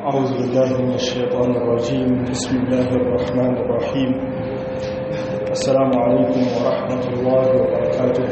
أعوذ بالله من الشيطان الرجيم بسم الله الرحمن الرحيم السلام عليكم ورحمة الله وبركاته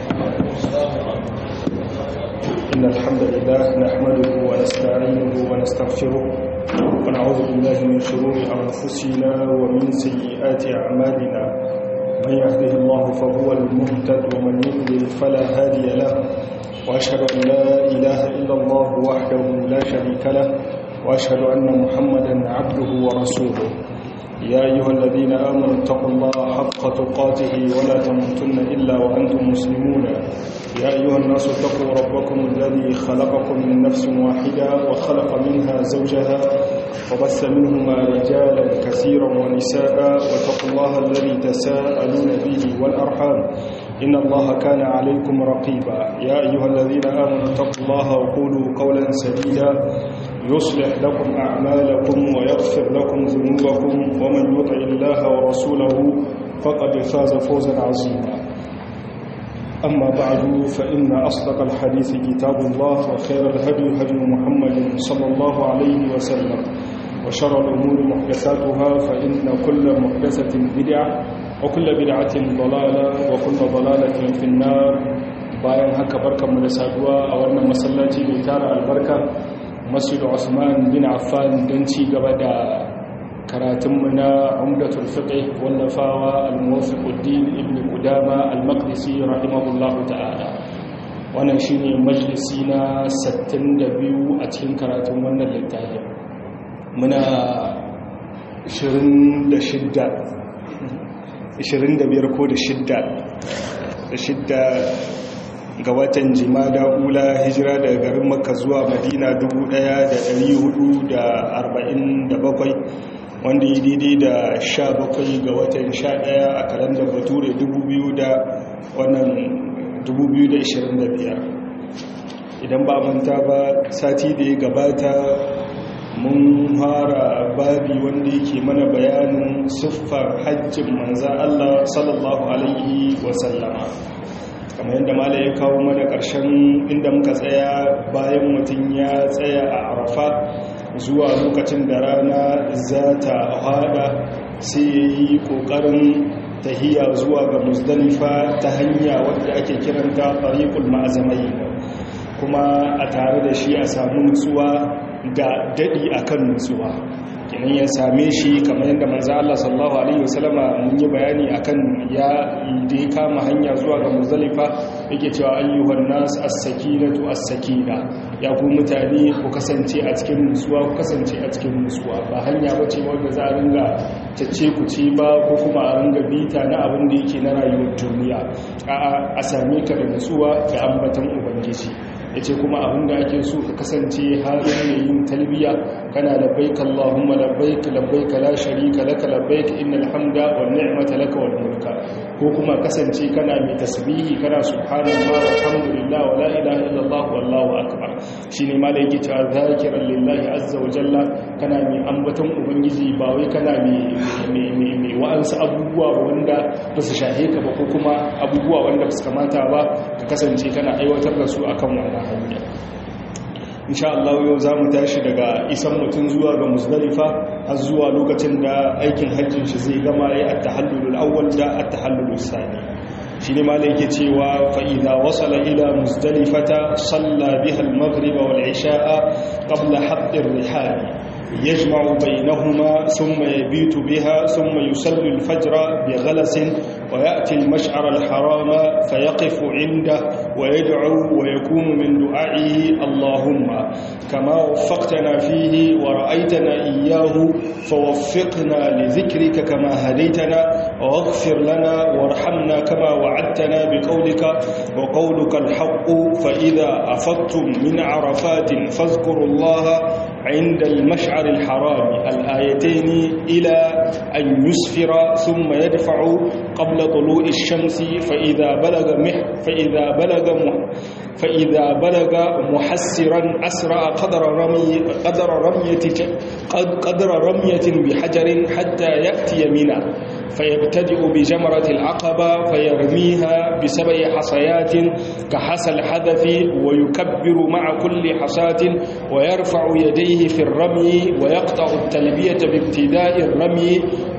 إن الحمد لله نحمده ونستعينه ونستغفره ونعوذ بالله من شرور أنفسنا ومن سيئات أعمالنا من يهده الله فهو المهتد ومن يضلل فلا هادي له وأشهد أن لا إله إلا الله وحده لا شريك له وأشهد أن محمدا عبده ورسوله يا أيها الذين آمنوا اتقوا الله حق تقاته ولا تموتن إلا وأنتم مسلمون يا أيها الناس اتقوا ربكم الذي خلقكم من نفس واحدة وخلق منها زوجها وبث منهما رجالا كثيرا ونساء واتقوا الله الذي تساءلون به والأرحام إن الله كان عليكم رقيبا يا أيها الذين آمنوا اتقوا الله وقولوا قولا سديدا يصلح لكم أعمالكم ويغفر لكم ذنوبكم ومن يطع الله ورسوله فقد فاز فوزا عظيما أما بعد فإن أصدق الحديث كتاب الله وخير الهدي هدي محمد صلى الله عليه وسلم وشر الأمور محدثاتها فإن كل محدثة بدعة وكل بدعة ضلالة وكل ضلالة في النار bayan haka barkanmu da saduwa a wannan masallaci mai tara albarka masjid Usman bin Affan don ci gaba da karatunmu na Umdatul Fiqh wallafawa Al-Muwaffiquddin Ibn Qudama Al-Maqdisi rahimahullahu ta'ala wannan shine majalisi na 62 a cikin karatun wannan littafin muna 26 25 ko da shidda da shidda ga watan jimada ula hijira daga garin makka zuwa madina 1447 wanda yi daidai da 17 ga watan 11 a kalandar bature 2025 idan ba manta ba sati da ya gabata mun fara babi wanda yake mana bayanin siffar hajjin manzan Allah sallallahu alaihi wasallama kamar yadda mala ya kawo mana ƙarshen inda muka tsaya bayan mutum ya tsaya a arafa zuwa lokacin da rana za ta hada sai ya yi ƙoƙarin tahiya zuwa ga musdalifa ta hanya wadda ake kiranta tariqul ma'azamai kuma a tare da shi a samu nutsuwa da daɗi akan nutsuwa kenan ya same shi kamar yadda manzo Allah sallallahu alaihi wasallama mun yi bayani akan ya da ya kama hanya zuwa ga Muzdalifa yake cewa ayyuhan nas as-sakinatu as-sakina ya ku mutane ku kasance a cikin nutsuwa ku kasance a cikin nutsuwa ba hanya bace wanda za a ringa tacce ku ci ba ko kuma a ringa bita na abin da yake na rayuwar duniya a'a a same ka da nutsuwa da ambatan ubangiji ya ce kuma abin da ake so ka kasance halin mai yin talbiya kana labbaik Allahumma labbaik labbaik la sharika laka labbaik innal hamda wan ni'mata laka wal mulka ko kuma kasance kana mai tasbihi kana subhanallah walhamdulillah wa la ilaha illallah wallahu akbar shine ma da yake cewa zakiran lillahi azza wa jalla kana mai ambaton ubangiji ba wai kana mai mai mai wa'ansu abubuwa wanda ba su shahe ka ba ko kuma abubuwa wanda ba su kamata ba ka kasance kana aiwatar da su akan wannan hanya insha Allah yau za mu tashi daga isan mutum zuwa ga musdalifa har zuwa lokacin da aikin hajjin shi zai gama ya at-tahallulul awwal da at-tahallulus sani shine malai yake cewa fa idza wasala ila musdalifata salla biha al-maghrib wal isha'a qabla hadd ar-rihal يجمع بينهما ثم يبيت بها ثم يصلي الفجر بغلس ويأتي المشعر الحرام فيقف عنده ويدعو ويكون من دعائه اللهم كما وفقتنا فيه ورأيتنا إياه فوفقنا لذكرك كما هديتنا واغفر لنا وارحمنا كما وعدتنا بقولك وقولك الحق فإذا أفضتم من عرفات فاذكروا الله عند المشعر الحرام الآيتين إلى أن يسفر ثم يدفع قبل طلوع الشمس فإذا بلغ مح فإذا بلغ مح فإذا بلغ محسرا أسرع قدر رمي قدر رمية قدر رمية بحجر حتى يأتي منى فيبتدئ بجمرة العقبة فيرميها بسبع حصيات كحصى الحذف ويكبر مع كل حصاة ويرفع يديه في الرمي ويقطع التلبية بابتداء الرمي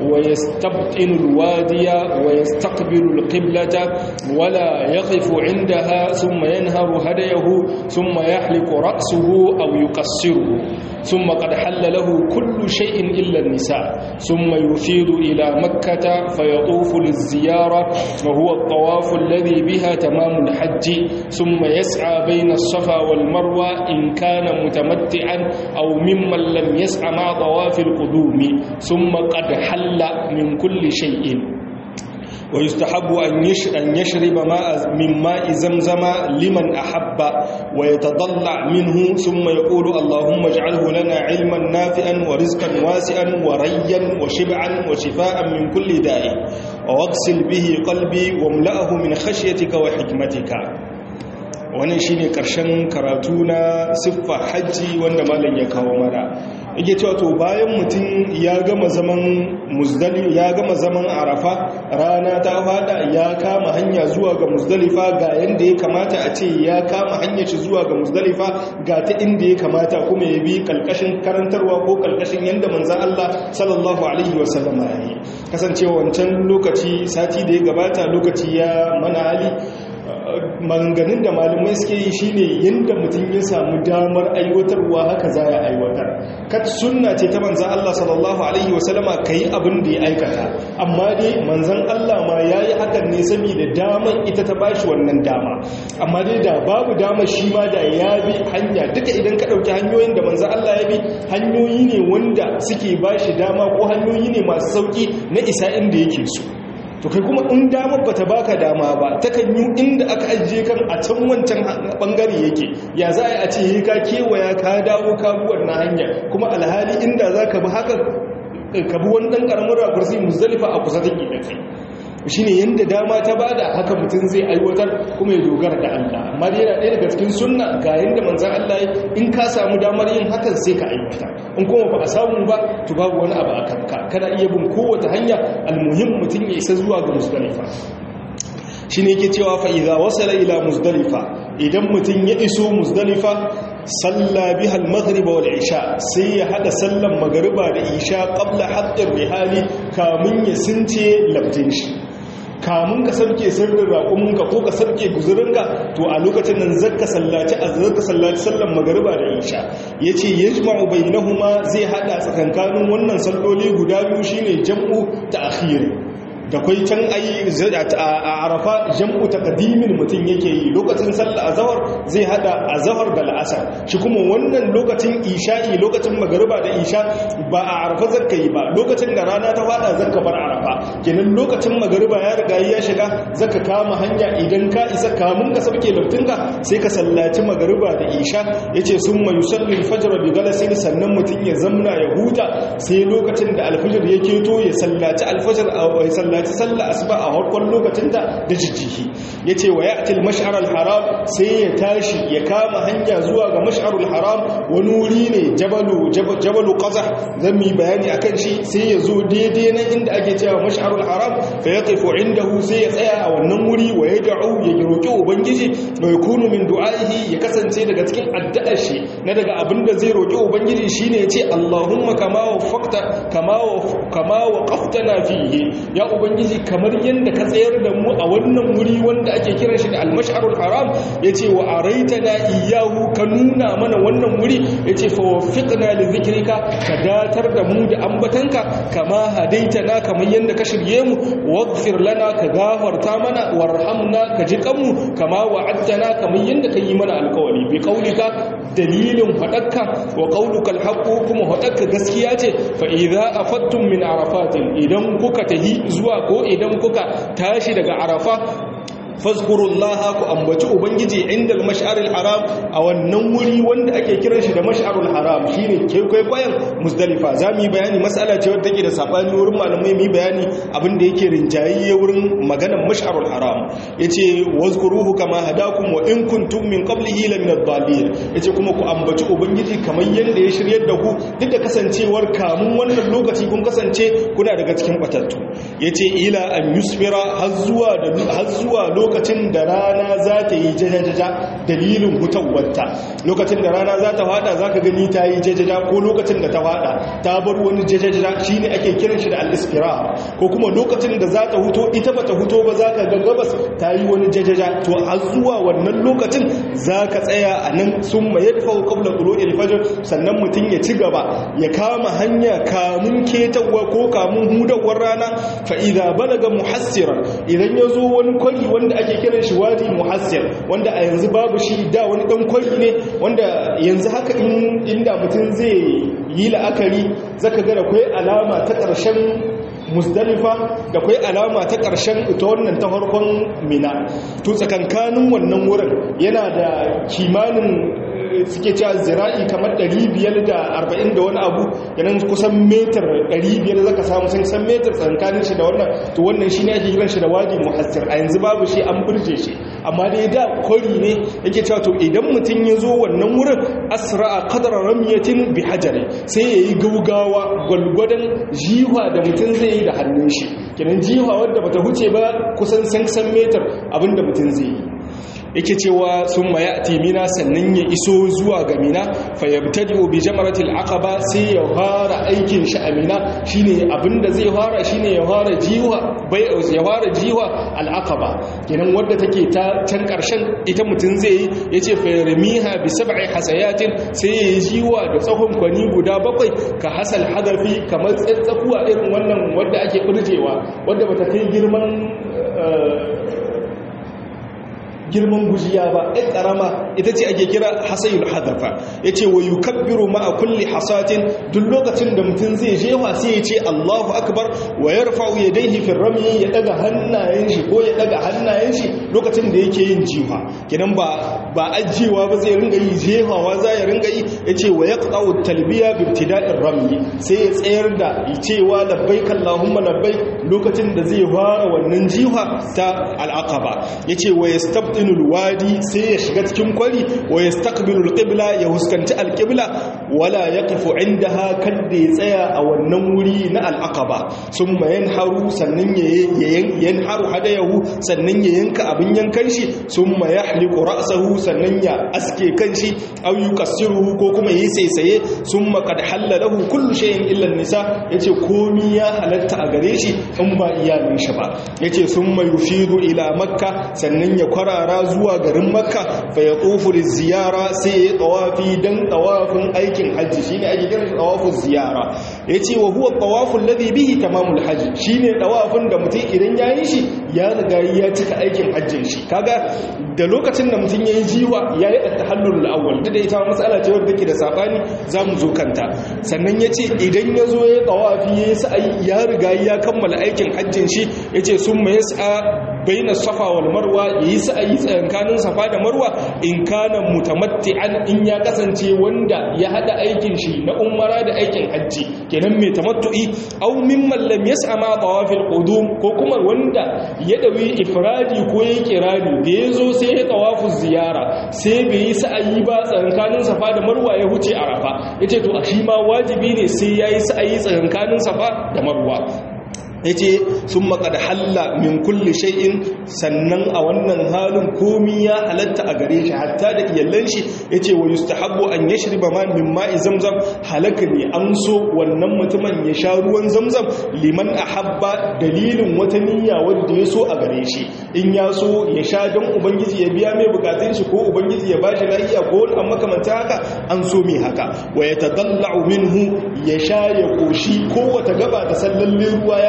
ويستبطن الوادي ويستقبل القبلة ولا يقف عندها ثم ينهر هديه ثم يحلق رأسه أو يقصره ثم قد حل له كل شيء إلا النساء ثم يفيد إلى مكة فيطوف للزيارة وهو الطواف الذي بها تمام الحج ثم يسعى بين الصفا والمروة إن كان متمتعا أو ممن لم يسعى مع طواف القدوم ثم قد حل من كل شيء ويستحب أن يشرب ماء من ماء زمزم لمن أحب ويتضلع منه ثم يقول اللهم اجعله لنا علما نافعا ورزقا واسعا وريا وشبعا وشفاء من كل داء واغسل به قلبي واملأه من خشيتك وحكمتك wannan shine karshen karatu na siffa hajji wanda malam ya kawo mana yake cewa to bayan mutum ya gama zaman muzdali ya gama zaman arafa rana ta fada ya kama hanya zuwa ga muzdalifa ga yanda ya kamata a ce ya kama hanya shi zuwa ga muzdalifa ga ta inda ya kamata kuma ya bi kalkashin karantarwa ko kalkashin yanda manzon Allah sallallahu alaihi wasallam ya yi kasancewa wancan lokaci sati da ya gabata lokaci ya mana hali maganganun da malamai suke yi shine yadda mutum ya samu damar aiwatarwa haka za ya aiwatar kat sunna ce ta manzan Allah sallallahu alaihi wasallama ka yi abin da ya aikata amma dai manzan Allah ma ya yi hakan ne saboda damar ita ta bashi wannan dama amma dai da babu dama shi ma da ya bi hanya duka idan ka ɗauki hanyoyin da manzan Allah ya bi hanyoyi ne wanda suke bashi dama ko hanyoyi ne masu sauki na isa inda yake so to kai kuma in damar bata baka dama ba takan yi inda aka ajiye kan a can wancan bangare yake ya za a ce ka kewaya ka dawo ka buwar na hanya kuma alhali inda za ka bi haka ka bi wani ɗan ƙaramin rakursi muzdalifa a kusa take da kai shi ne yadda dama ta bada haka mutum zai aiwatar kuma ya dogara da Allah amma dai yana ɗaya daga cikin sunna ga yadda manzan Allah in ka samu damar yin hakan sai ka aiwata in kuma ba a samu ba to babu wani abu a kanka kana iya bin kowace hanya almuhim mutum ya isa zuwa ga musdalifa shi ne yake cewa fa'iza wasala ila musdalifa idan mutum ya iso musdalifa salla bihal maghriba wal isha sai ya hada sallan magariba da isha qabla haddar rihali kamun ya since labtin shi kamun ka sarke sirrin raƙuminka ko ka sarke guzurinka to a lokacin nan zaka sallaci a zaka sallaci sallan magariba da isha yace yajma'u bainahuma zai hada tsakankanin wannan salloli guda biyu shine jam'u ta'khir da kwai can ayi a arafa jam'u taqdimin mutum yake yi lokacin sallah azhar zai hada azhar da al'asar shi kuma wannan lokacin isha'i lokacin magariba da isha ba a arafa zakka yi ba lokacin da rana ta fada zakka bar arafa kenan lokacin magariba ya riga ya shiga zaka kama hanya idan ka isa kamun ka sauke laftinka sai ka sallaci magariba da isha yace summa yusalli al-fajr bi galasin sannan mutum ya zamna ya huta sai lokacin da al-fajr ya keto ya sallaci al-fajr a sallaci sallah asuba a harkon lokacinta da jijjihi yace wa ya'ti al-mash'ar al-haram sai ya tashi ya kama hanya zuwa ga mash'ar al-haram wani wuri ne jabalu jabalu qazah zan yi bayani akan shi sai ya zo daidai nan inda ake cewa mash'ar al-haram fa yaqifu indahu sai ya tsaya a wannan wuri wa yad'u ya roki ubangiji wa yakunu min du'aihi ya kasance daga cikin addu'ar shi na daga abinda zai roki ubangiji shine yace Allahumma kama wafaqta kama kama waqaftana fihi ya ubangiji kamar yanda ka tsayar da mu a wannan wuri wanda ake kiran shi da al-mash'arul haram yace wa araitana iyyahu ka nuna mana wannan wuri yace fa waffiqna li dhikrika ka datar da mu da ambatanka kama hadaitana kamar yanda ka shirye mu waghfir lana ka gafarta mana warhamna ka ji kanmu kama wa'adtana kamar yanda ka yi mana alƙawari bi qaulika dalilin fadakka wa qauluka alhaqqu kuma fadakka gaskiya ce fa idza afattum min arafatin idan kuka tahi zuwa ko idan kuka tashi daga arafa fazkurullaha ku ambaci ubangiji inda al-mash'aril haram a wannan wuri wanda ake kiran shi da mash'arul haram shine ke kwaikwayon muzdalifa zamu yi bayani mas'ala ce wadda take da sabani wurin malamai mu bayani abin da yake rinjayi wurin maganar mash'arul haram yace wazkuruhu kama hadakum wa in kuntum min qablihi la min ad-dallin yace kuma ku ambaci ubangiji kamar yanda ya shiryar da ku duk da kasancewar kamun wannan lokaci kun kasance kuna daga cikin batattu yace ila an yusfira har zuwa da har zuwa lokacin da rana za ta yi jajajaja dalilin hutawarta lokacin da rana za ta fada zaka gani ta yi jajaja ko lokacin da ta fada ta bar wani jajajaja shine ake kiran shi da al-isfira ko kuma lokacin da za ta huto ita bata huto ba zaka ga gabas ta yi wani jajaja to har zuwa wannan lokacin zaka tsaya a nan summa yadfa qabla tulu'il fajr sannan mutun ya ci gaba ya kama hanya kamun ketawa ko kamun hudawar rana fa idza balaga muhassiran idan yazo wani kwari wanda ake kiran shi wadi muhassir wanda a yanzu babu shi da wani dan kwari ne wanda yanzu haka inda mutum zai yi la'akari zaka ga akwai alama ta ƙarshen musdalifa da kwai alama ta ƙarshen ita wannan ta farkon mina to tsakankanin wannan wurin yana da kimanin suke cewa zira'i kamar 540 da wani abu yanan kusan metar 500 zaka samu sun san metar tsankanin shi da wannan to wannan shine ake kiran shi da wadi muhassir a yanzu babu shi an burje shi amma dai da kwari ne yake cewa to idan mutum ya zo wannan wurin asra'a qadra ramyatin bi hajari sai yayi gaugawa gwalgwadon jiwa da mutum zai yi da hannun shi kenan jiwa wadda bata huce ba kusan san metar abinda mutum zai yi yake cewa sun ma ya'ti mina sannan ya iso zuwa ga mina fa yabtadi'u bi jamratil aqaba sai ya fara aikin shi a mina shine abinda zai fara shine ya fara jiwa bai ya fara jiwa al aqaba kenan wadda take ta can karshen ita mutun zai yi yace fa yarmiha bi sab'i hasayatin sai ya yi jiwa da tsahon kwani guda bakwai ka hasal hadafi kamar tsatsakuwa irin wannan wadda ake burjewa wadda bata kai girman girman gujiya ba ɗan ƙarama ita ce ake kira hasayul hadafa ya ce wa yukabbiru ma'a kulli hasatin duk lokacin da mutum zai jefa sai ya ce allahu akbar wa ya rafa'u ya daihi fin rami ya ɗaga hannayen shi ko ya ɗaga hannayen shi lokacin da yake yin jifa kinan ba ba ajiyewa ba zai ringa yi jefawa za ya ringa yi ya ce wa ya ƙaƙa'u talbiya bibtida'in rami sai ya tsayar da cewa labbai kallahumma labbai lokacin da zai fara wannan jifa ta al'aqaba ya ce wa ya yastabdinul wadi sai ya shiga cikin kwari wa yastaqbilul qibla ya huskanci alqibla wala yaqifu indaha kadda ya tsaya a wannan wuri na al'aqaba summa yanharu sannan ya yanharu hadayahu sannan ya yanka abin yankan shi summa yahliqu ra'sahu sannan ya aske kanshi aw yuqassiruhu ko kuma yi saisaye summa qad halalahu kullu shay'in illa an-nisa yace komi ya halatta a gare shi in ba iyalin shi ba yace summa yufidu ila makka sannan ya kwara yara zuwa garin makka fa ya tsofu da ziyara sai ya tawafi don tawafin aikin hajji shi ne ake kiran tawafin ziyara ya ce wa huwa tawafin ladhi bihi tamamul hajji shi ne tawafin da mutum idan ya yi shi ya riga ya cika aikin hajjin shi kaga da lokacin da mutum ya yi jiwa ya yi attahallul awwal duk da ita matsala ce wadda take da sabani za mu zo kanta sannan ya ce idan ya zo ya tawafi ya yi sa'ayi ya riga ya kammala aikin hajjin shi ya ce sun mai sa'a baina safa wal marwa yayi sa'ayi tsakankanin safa da marwa in kana mutamatti'an in ya kasance wanda ya hada aikin shi na umara da aikin hajji kenan mai tamattu'i aw mimman lam yas'a ma tawafil qudum ko kuma wanda ya dawi ifradi ko ya kirani da yazo sai ya tawafu ziyara sai bai yi sa'ayi ba tsakankanin safa da marwa ya huce arafa yace to a shi ma wajibi ne sai yayi sa'ayi tsakankanin safa da marwa ya ce sun makad halla min kulle shay'in sannan a wannan halin komi ya halatta a gare shi hatta da iyallan shi ya ce wa yustahabbu an ya shirba ma min ma'i zamzam halaka ne an so wannan mutumin ya sha ruwan zamzam liman a habba dalilin wata niyya wadda ya so a gare shi in ya so ya sha don ubangiji ya biya mai bukatun shi ko ubangiji ya bashi lafiya ko wani amma kamanta haka an so mai haka wa ya tadallau minhu ya sha ya koshi ko wata gaba da sallalle ruwa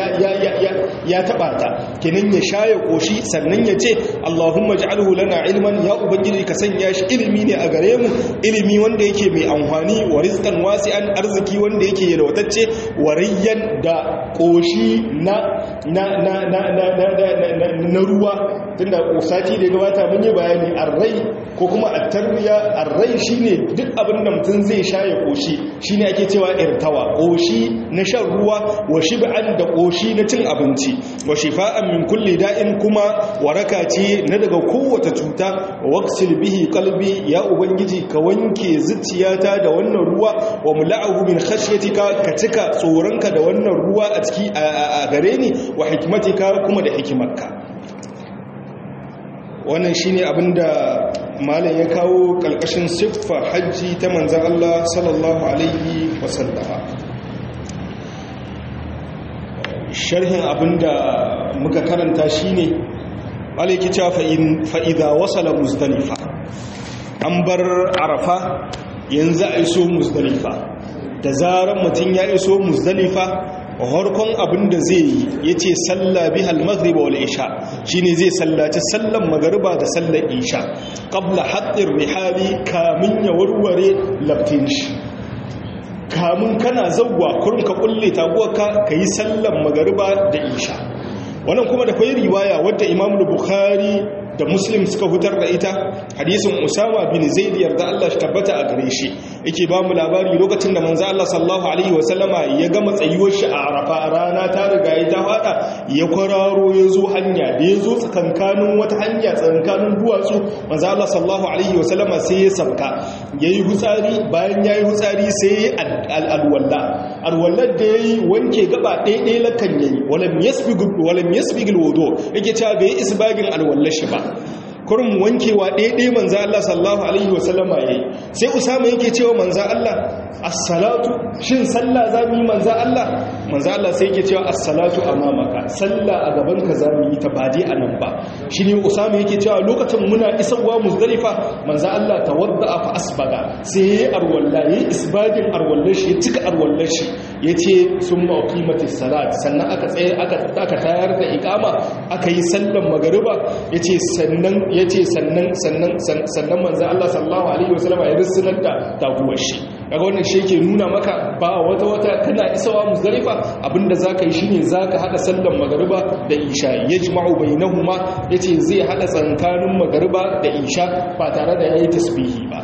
ya ya taba ta kenan ya sha ya koshi sannan ya ce Allahumma ij'alhu lana ilman ya ubangiji ka sanya shi ilimi ne a gare mu ilimi wanda yake mai amfani wa rizqan wasi'an arziki wanda yake yalwatacce wa rayyan da koshi na na na na na na ruwa tunda sati da gabata mun yi bayani arrai ko kuma at-tarbiya arrai shine duk abin da mutum zai sha ya koshi shine ake cewa irtawa koshi na shan ruwa wa shib'an da koshi na cin abinci wa shifa'an min kulli da'in kuma waraka ce na daga kowace cuta waqsil bihi qalbi ya ubangiji ka wanke zuciyata da wannan ruwa wa mula'ahu min khashyatika ka cika tsoronka da wannan ruwa a ciki a gare ni wa hikmatika kuma da hikimarka wannan shine abinda malam ya kawo kalkashin siffa hajji ta manzan Allah sallallahu alaihi wasallama sharhin abinda muka karanta shine alaiki cewa fa'iza wasala musdalifa an bar arafa yanzu a iso musdalifa da zarar mutum ya iso musdalifa harkon abin da zai yi ya ce salla bihal magriba wal isha shine zai sallaci sallan magariba da sallan isha qabla haqqir rihali kamin ya warware laftin shi kamun kana zawwa kurin ka kulle taguwarka kayi sallan magariba da isha wannan kuma da kwai riwaya wadda Imam Bukhari da Muslim suka hutar da ita hadisin Usama bin Zaid yarda Allah shi tabbata a gare shi yake ba mu labari lokacin da manzo Allah sallallahu alaihi wasallama ya gama tsayuwar shi a Arafa rana ta riga ya ta fada ya kwararo ya zo hanya da ya zo tsakankanin wata hanya tsakankanin duwatsu manzo Allah sallallahu alaihi wasallama sai ya sabka yayi hutsari bayan yayi hutsari sai alwalla alwallar da yayi wanke gaba ɗaya ɗaya lakan yayi walam yasbigu walam yasbigu alwudu yake cewa bai isbagin alwallar shi ba kurin wankewa ɗaiɗai manza Allah sallahu Alaihi wasallama ya yi sai usama yake cewa manza Allah assalatu shin sallah za mu yi manza Allah manza Allah sai yake cewa assalatu a mamaka sallah a gabanka za mu yi ta bade a nan ba shi ne usama yake cewa lokacin muna isarwa muzdalifa manza Allah ta wadda a fa asbaga sai ya yi arwalla ya yi isbagin arwallar shi ya cika arwallar shi ya ce sun ma'auki mata salat sannan aka tsaye aka tayar da ikama aka yi sallan magariba ya ce sannan ya ce sannan sannan sannan manzan Allah sallallahu Alaihi wasallama ya rissunar da taguwar shi daga wannan shi ke nuna maka ba wata wata kana isawa musdalifa abinda za ka yi shi ne za ka haɗa sallan magariba da isha ya ji ma'u bai na huma ya ce zai haɗa tsankanin magariba da isha ba tare da ya yi tasbihi ba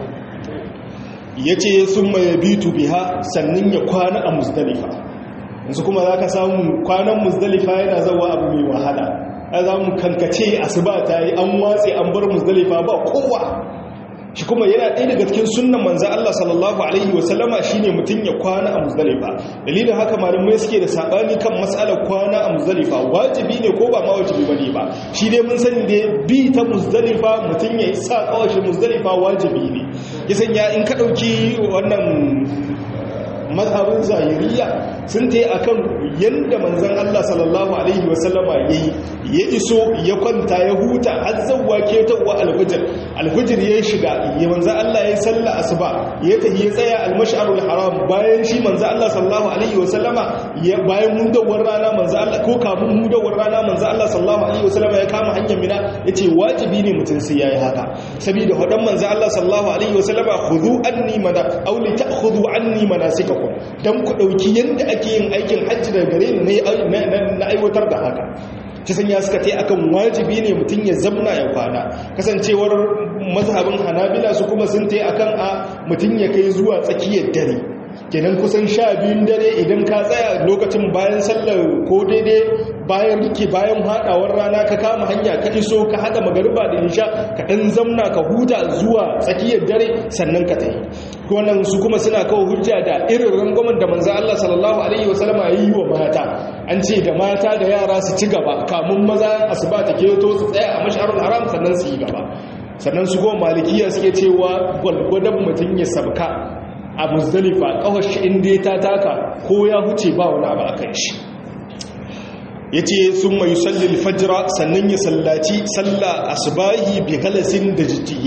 ya ce sun mai bitu biha sannan ya kwana a musdalifa yanzu kuma za ka samu kwanan musdalifa yana zawa abu mai wahala za mu kankace asuba ta yi an watse an bar musdalifa ba kowa shi kuma yana ɗaya daga cikin sunnan manzan Allah sallallahu alaihi wasallama shine mutum ya kwana a musdalifa dalilin haka malamai suke da sabani kan matsalar kwana a musdalifa wajibi ne ko ba ma wajibi bane ba shi dai mun sani da bi ta musdalifa mutum ya sa kawashi musdalifa wajibi ne ya sanya in ka ɗauki wannan mazhabin zahiriya sun ta yi a kan yadda manzan Allah sallallahu Alaihi wasallama ya yi ya iso ya kwanta ya huta har zauwa ketawa alfijir alfijir ya shiga ya manzan Allah ya yi salla asuba ya tafi ya tsaya almash'arul haram bayan shi manzan Allah sallallahu Alaihi wasallama bayan mudawar rana manzan Allah ko kamun mudawar rana manzan Allah sallallahu Alaihi wasallama ya kama hanyar mina ya ce wajibi ne mutum sai ya yi haka saboda hudan manzan Allah sallallahu Alaihi wasallama khudu anni mana auli ta khudu anni manasikakum don ku ɗauki yadda ake yin aikin hajji da gare ni na aiwatar da haka ta sanya suka ta akan wajibi ne mutum ya zamna ya kwana kasancewar mazhabin hanabila su kuma sun ta akan a mutum ya kai zuwa tsakiyar dare kenan kusan sha biyun dare idan ka tsaya lokacin bayan sallar ko daidai bayan rike bayan haɗawar rana ka kama hanya ka iso ka haɗa magariba da nisha ka ɗan zamna ka huta zuwa tsakiyar dare sannan ka tafi wannan su kuma suna kawo hujja da irin rangwamen da manzo Allah sallallahu alaihi wasallam ya yi wa mata an ce da mata da yara su ci gaba kamun maza asuba ta keto su tsaya a mash'arul haram sannan su yi gaba sannan su goma malikiya suke cewa gwalgwadon mutum ya sabka a muzdalifa kawar shi inda ta taka ko ya huce ba wani abu a kan shi ya ce sun mai sallil fajira sannan ya sallaci salla asubahi bi halasin da jijjihi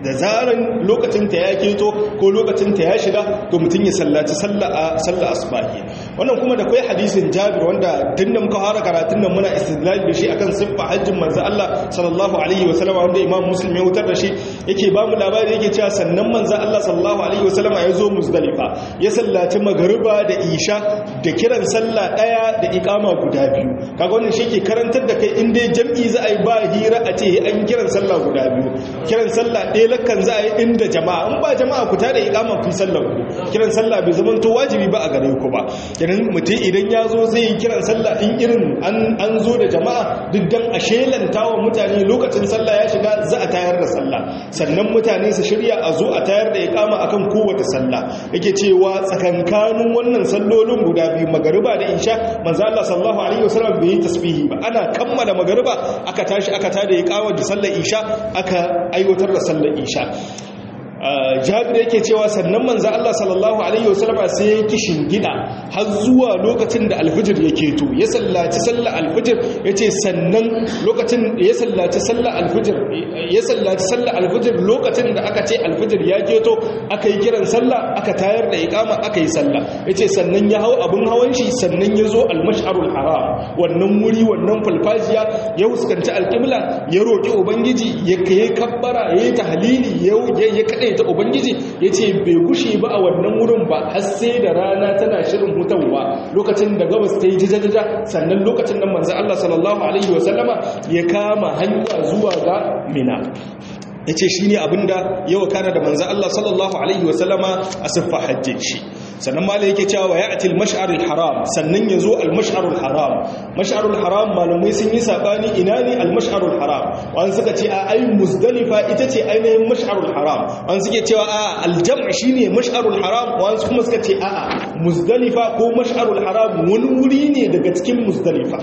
da zaran lokacin ta ya keto ko lokacin ta ya shiga to mutum ya sallaci sallah sallah asbahi wannan kuma da kai hadisin Jabir wanda tunda muka fara karatun nan muna istidlal da shi akan siffa hajjin manzo Allah sallallahu alaihi wasallam wanda Imam Muslim ya wutar da shi yake ba mu labari yake cewa sannan manzo Allah sallallahu alaihi wasallam ya zo Muzdalifa ya sallaci magariba da isha da kiran sallah daya da iqama guda biyu kaga wannan shi ke karantar da kai in dai jam'i za a yi ba hira a ce an kiran sallah guda biyu kiran sallah ɗaya lakan za a yi inda jama'a in ba jama'a ku tada iqama ku sallar ku kiran sallah bai zama to wajibi ba a gare ku ba kenan mutum idan ya zo zai yi kiran sallah in irin an zo da jama'a duk dan a shelanta wa mutane lokacin sallah ya shiga za a tayar da sallah sannan mutane su shirya a zo a tayar da iqama akan kowace sallah yake cewa tsakankanin wannan sallolin guda biyu magariba da isha manzo Allah sallallahu alaihi wasallam bai yi tasbihi ba ana kammala magariba aka tashi aka tada iqama da sallar isha aka aiwatar da sallar isha jabir yake cewa sannan manzo Allah sallallahu alaihi wasallam sai ya kishin gida har zuwa lokacin da alfijir ya keto ya sallaci sallar alfijir yace sannan lokacin ya sallaci sallar alfijir ya sallaci sallar alfijir lokacin da aka ce alfijir ya keto aka yi kiran sallah aka tayar da iqama aka yi sallah yace sannan ya hau abun hawan shi sannan ya zo almash'arul haram wannan wuri wannan falfajiya ya huskanci alqibla ya roki ubangiji ya kai kabbara ya yi tahlili ya ya kade ta ubangiji ya ce bai gushe ba a wannan wurin ba har sai da rana tana shirin hutawa lokacin da gabas ta yi jajajaja sannan lokacin da manzo Allah sallallahu alaihi wasallama ya kama hanya zuwa ga mina ya ce shi ne abinda yawa kana da manzo Allah sallallahu alaihi wasallama a siffa hajjin shi sannan mala yake cewa wa ya'ti al-mash'arul haram sannan yazo al-mash'arul haram mash'arul haram malamai sun yi sabani ina ne al-mash'arul haram wani suka ce a ai muzdalifa ita ce ainihin mash'arul haram wani suke cewa a al-jam' shine mash'arul haram wani kuma suka ce a a muzdalifa ko mash'arul haram wani wuri ne daga cikin muzdalifa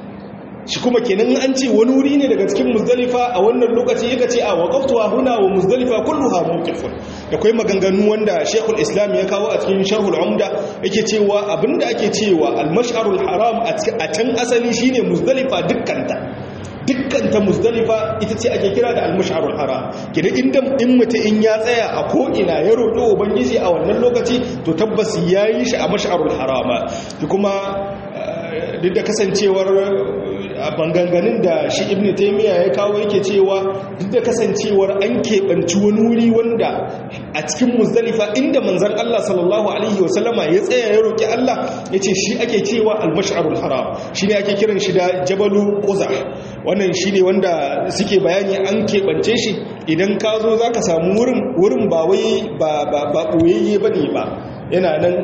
shi kuma kenan an ce wani wuri ne daga cikin muzdalifa a wannan lokaci yaka ce a waqaftu huna wa muzdalifa kulluha mawqifun da kai maganganu wanda Sheikhul Islam ya kawo a cikin Sharhul Umda yake cewa abinda ake cewa al-mash'arul haram a can asali shine muzdalifa dukkanta dukkanta muzdalifa ita ce ake kira da al-mash'arul haram kida inda in mutum in ya tsaya a ko ina ya roƙi ubangiji a wannan lokaci to tabbas yayi shi a mash'arul harama kuma duk da kasancewar banganganin da shi ibn taimiyya ya kawo yake cewa duk da kasancewar an keɓanci wani wuri wanda a cikin muzdalifa inda manzan Allah sallallahu alaihi wasallama ya tsaya ya roƙi Allah ya ce shi ake cewa almash'arul haram shi ne ake kiran shi da jabalu ƙuza wannan shi ne wanda suke bayani an keɓance shi idan ka zo za ka samu wurin ba wai ba ɓoyayye ba ne ba yana nan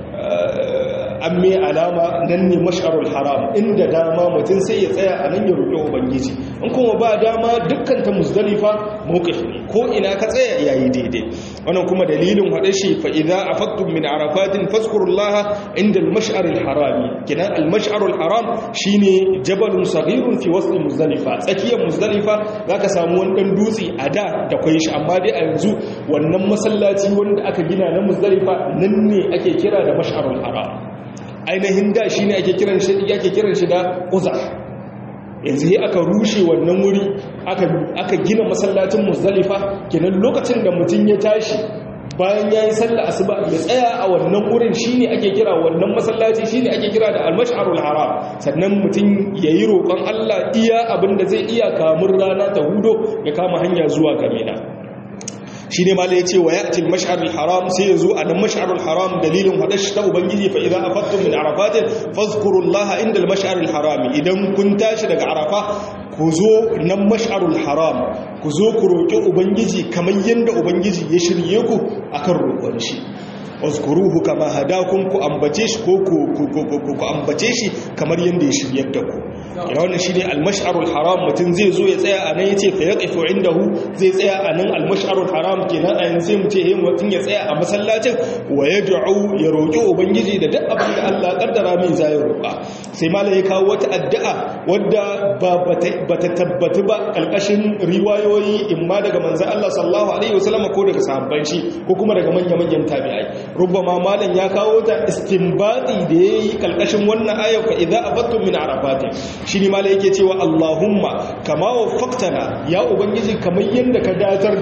an mai alama nan ne mash'arul haram inda dama mutum sai ya tsaya a nan ya roƙi ubangiji in kuma ba dama dukkan ta muzdalifa mawqif ne ko ina ka tsaya yayi daidai wannan kuma dalilin hada shi fa idza afaqtum min arafatin fazkurullaha inda al-mash'aril haram kina al-mash'arul haram shine jabalun saghirun fi wasl muzdalifa tsakiyar muzdalifa zaka samu wani dan dutse a da da kai shi amma dai a yanzu wannan masallaci wanda aka gina na muzdalifa nan ne ake kira da mash'arul haram ainihin da shi ne ake kiran shi da uzar yanzu yi aka rushe wannan wuri aka gina masallacin musdalifa kenan lokacin da mutum ya tashi bayan ya yi sallah asuba ya tsaya a wannan wurin shi ne ake kira wannan masallaci shi ne ake kira da almash'arul haram sannan mutum ya yi roƙon allah iya abin da zai iya kamun rana ta hudo ya kama hanya zuwa gamina shi ne mala ya ce wa ya'til mash'arul haram sai ya zo a nan mash'arul haram dalilin hadashi ta ubangiji fa idza afattum min arafatin fazkurullaha inda al mash'arul haram idan kun tashi daga arafa ku zo nan mash'arul haram ku zo ku roki ubangiji kamar yanda ubangiji ya shirye ku akan roƙon shi wazkuruhu kama hadakum ku ambace shi ko ku ambace shi kamar yanda ya shiryar da ku ina wannan shine al-mash'arul haram mutun zai zo ya tsaya anan yace fa yaqifu indahu zai tsaya anan al-mash'arul haram kenan a yanzu mu ce eh mutun ya tsaya a masallacin wa yad'u ya roki ubangiji da duk abin da Allah kaddara min zai roka sai malai ya kawo wata addu'a wadda ba bata tabbatu ba kalkashin riwayoyi imma daga manzon Allah sallallahu alaihi wasallam ko daga sahabban shi ko kuma daga manyan manyan tabi'ai rubbama malam ya kawo ta istinbati da yayi kalkashin wannan ayat fa idza afattum min arafatin shi ne mala yake cewa Allahumma kama wafaktana ya ubangiji kamar yadda ka datar da mu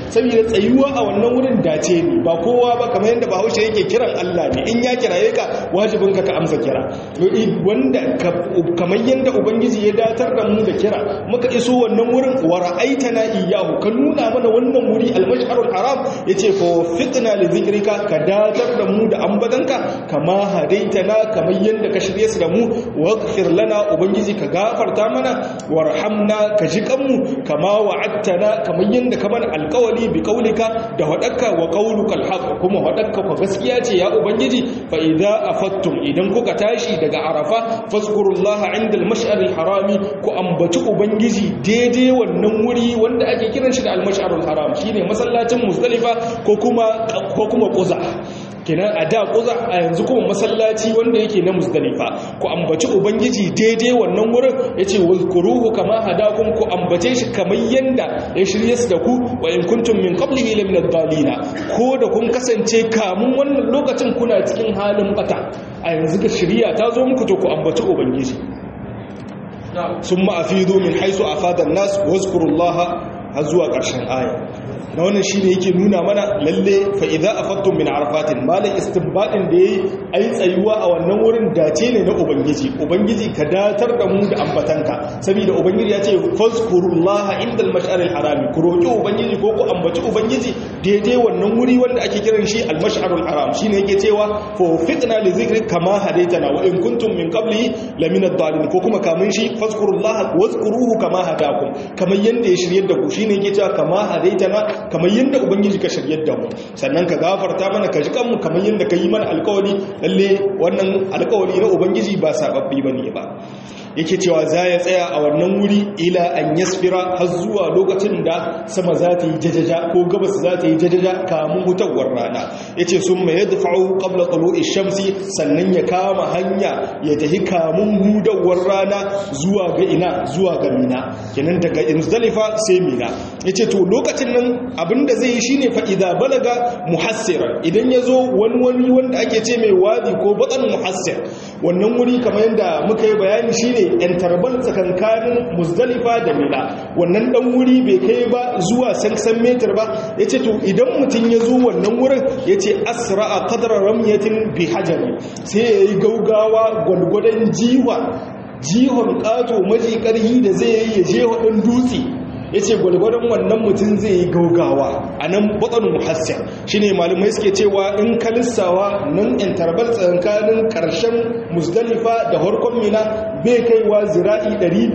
saboda tsayuwa a wannan wurin dace ne ba kowa ba kamar yadda bahaushe yake kiran Allah ne in ya kiraye ka wajibin ka ka amsa kira wanda kamar yadda ubangiji ya datar da mu da kira muka iso wannan wurin wa ra'aitana iyyahu ka nuna mana wannan wuri al-mash'arul haram yace fa fitna li dhikrika ka datar da mu da ambatanka kama hadaitana kamar yadda ka shirye su da mu waghfir lana ubangiji ka gafarta mana warhamna ka ji kanmu kama wa'adtana kamar yadda ka mana alƙawali bi qaulika da hadakka wa qauluka alhaq kuma hadakka ko gaskiya ce ya ubangiji fa idza afattum idan kuka tashi daga arafa fazkurullaha inda al-mash'ar al-harami ku ambaci ubangiji daidai wannan wuri wanda ake kiran shi da al-mash'ar al-haram shine masallacin muzdalifa ko kuma ko kuma quza kenan a da kuza a yanzu kuma masallaci wanda yake na musdalifa ku ambaci ubangiji daidai wannan wurin yace wazkuruhu kama hadakum ku ambace shi kamar yanda ya shirye su da ku wa in kuntum min qablihi la min ad-dallina ko da kun kasance kamun wannan lokacin kuna cikin halin bata a yanzu ga shiriya ta zo muku to ku ambaci ubangiji summa afidu min haythu afada an-nas wazkurullaha har zuwa ƙarshen aya na wannan shi ne yake nuna mana lalle fa'iza a fattun min arafatin malin istinbadin da ya yi a yi tsayuwa a wannan wurin dace ne na ubangiji ubangiji ka datar da mu da ambatanka saboda ubangiji ya ce fazkurullaha inda al-mash'aril harami ku roki ubangiji ko ku ambaci ubangiji daidai wannan wuri wanda ake kiran shi al-mash'arul haram shine yake cewa fa fitna li zikri kama hadaitana wa in kuntum min qabli la min ad-dallin ko kuma kamun shi fazkurullaha wazkuruhu kama hadakum kamar yanda ya shiryar da ku shine yake cewa kama hadaitana kamar yadda ubangiji ka shiryar da mu sannan ka gafarta mana ka ji kanmu kamar yadda ka yi mana alkawari lalle wannan alkawari na ubangiji ba sababbi bane ba yake cewa za ya tsaya a wannan wuri ila an yasfira har zuwa lokacin da sama za ta yi jajaja ko gabas za ta yi jajaja kamun hutawar rana yace sun mai yadfa'u qabla tulu'i shamsi sannan ya kama hanya ya tafi kamun hudawar rana zuwa ga ina zuwa ga mina kenan daga muzdalifa sai mina yace to lokacin nan abinda zai yi shine fa idza balaga muhassira idan yazo wani wani wanda ake ce mai wadi ko batan muhassir wannan wuri kamar yadda muka yi bayani shine yan tarbal tsakankanin muzdalifa da mina wannan dan wuri bai kai ba zuwa sansan metar ba yace to idan mutum ya zo wannan wurin yace asra'a qadra ramyatin bi hajari sai yayi gaugawa gwalgwadon jiwa jihon kato maji karhi da zai yi ya je wadin dutse ya ce gwalgwadon wannan mutum zai yi gaugawa a nan batsanin muhassir shi ne malumai suke cewa in kalissawa nan interval tsakanin karshen musdalifa da harkon mina bai kaiwa zira'i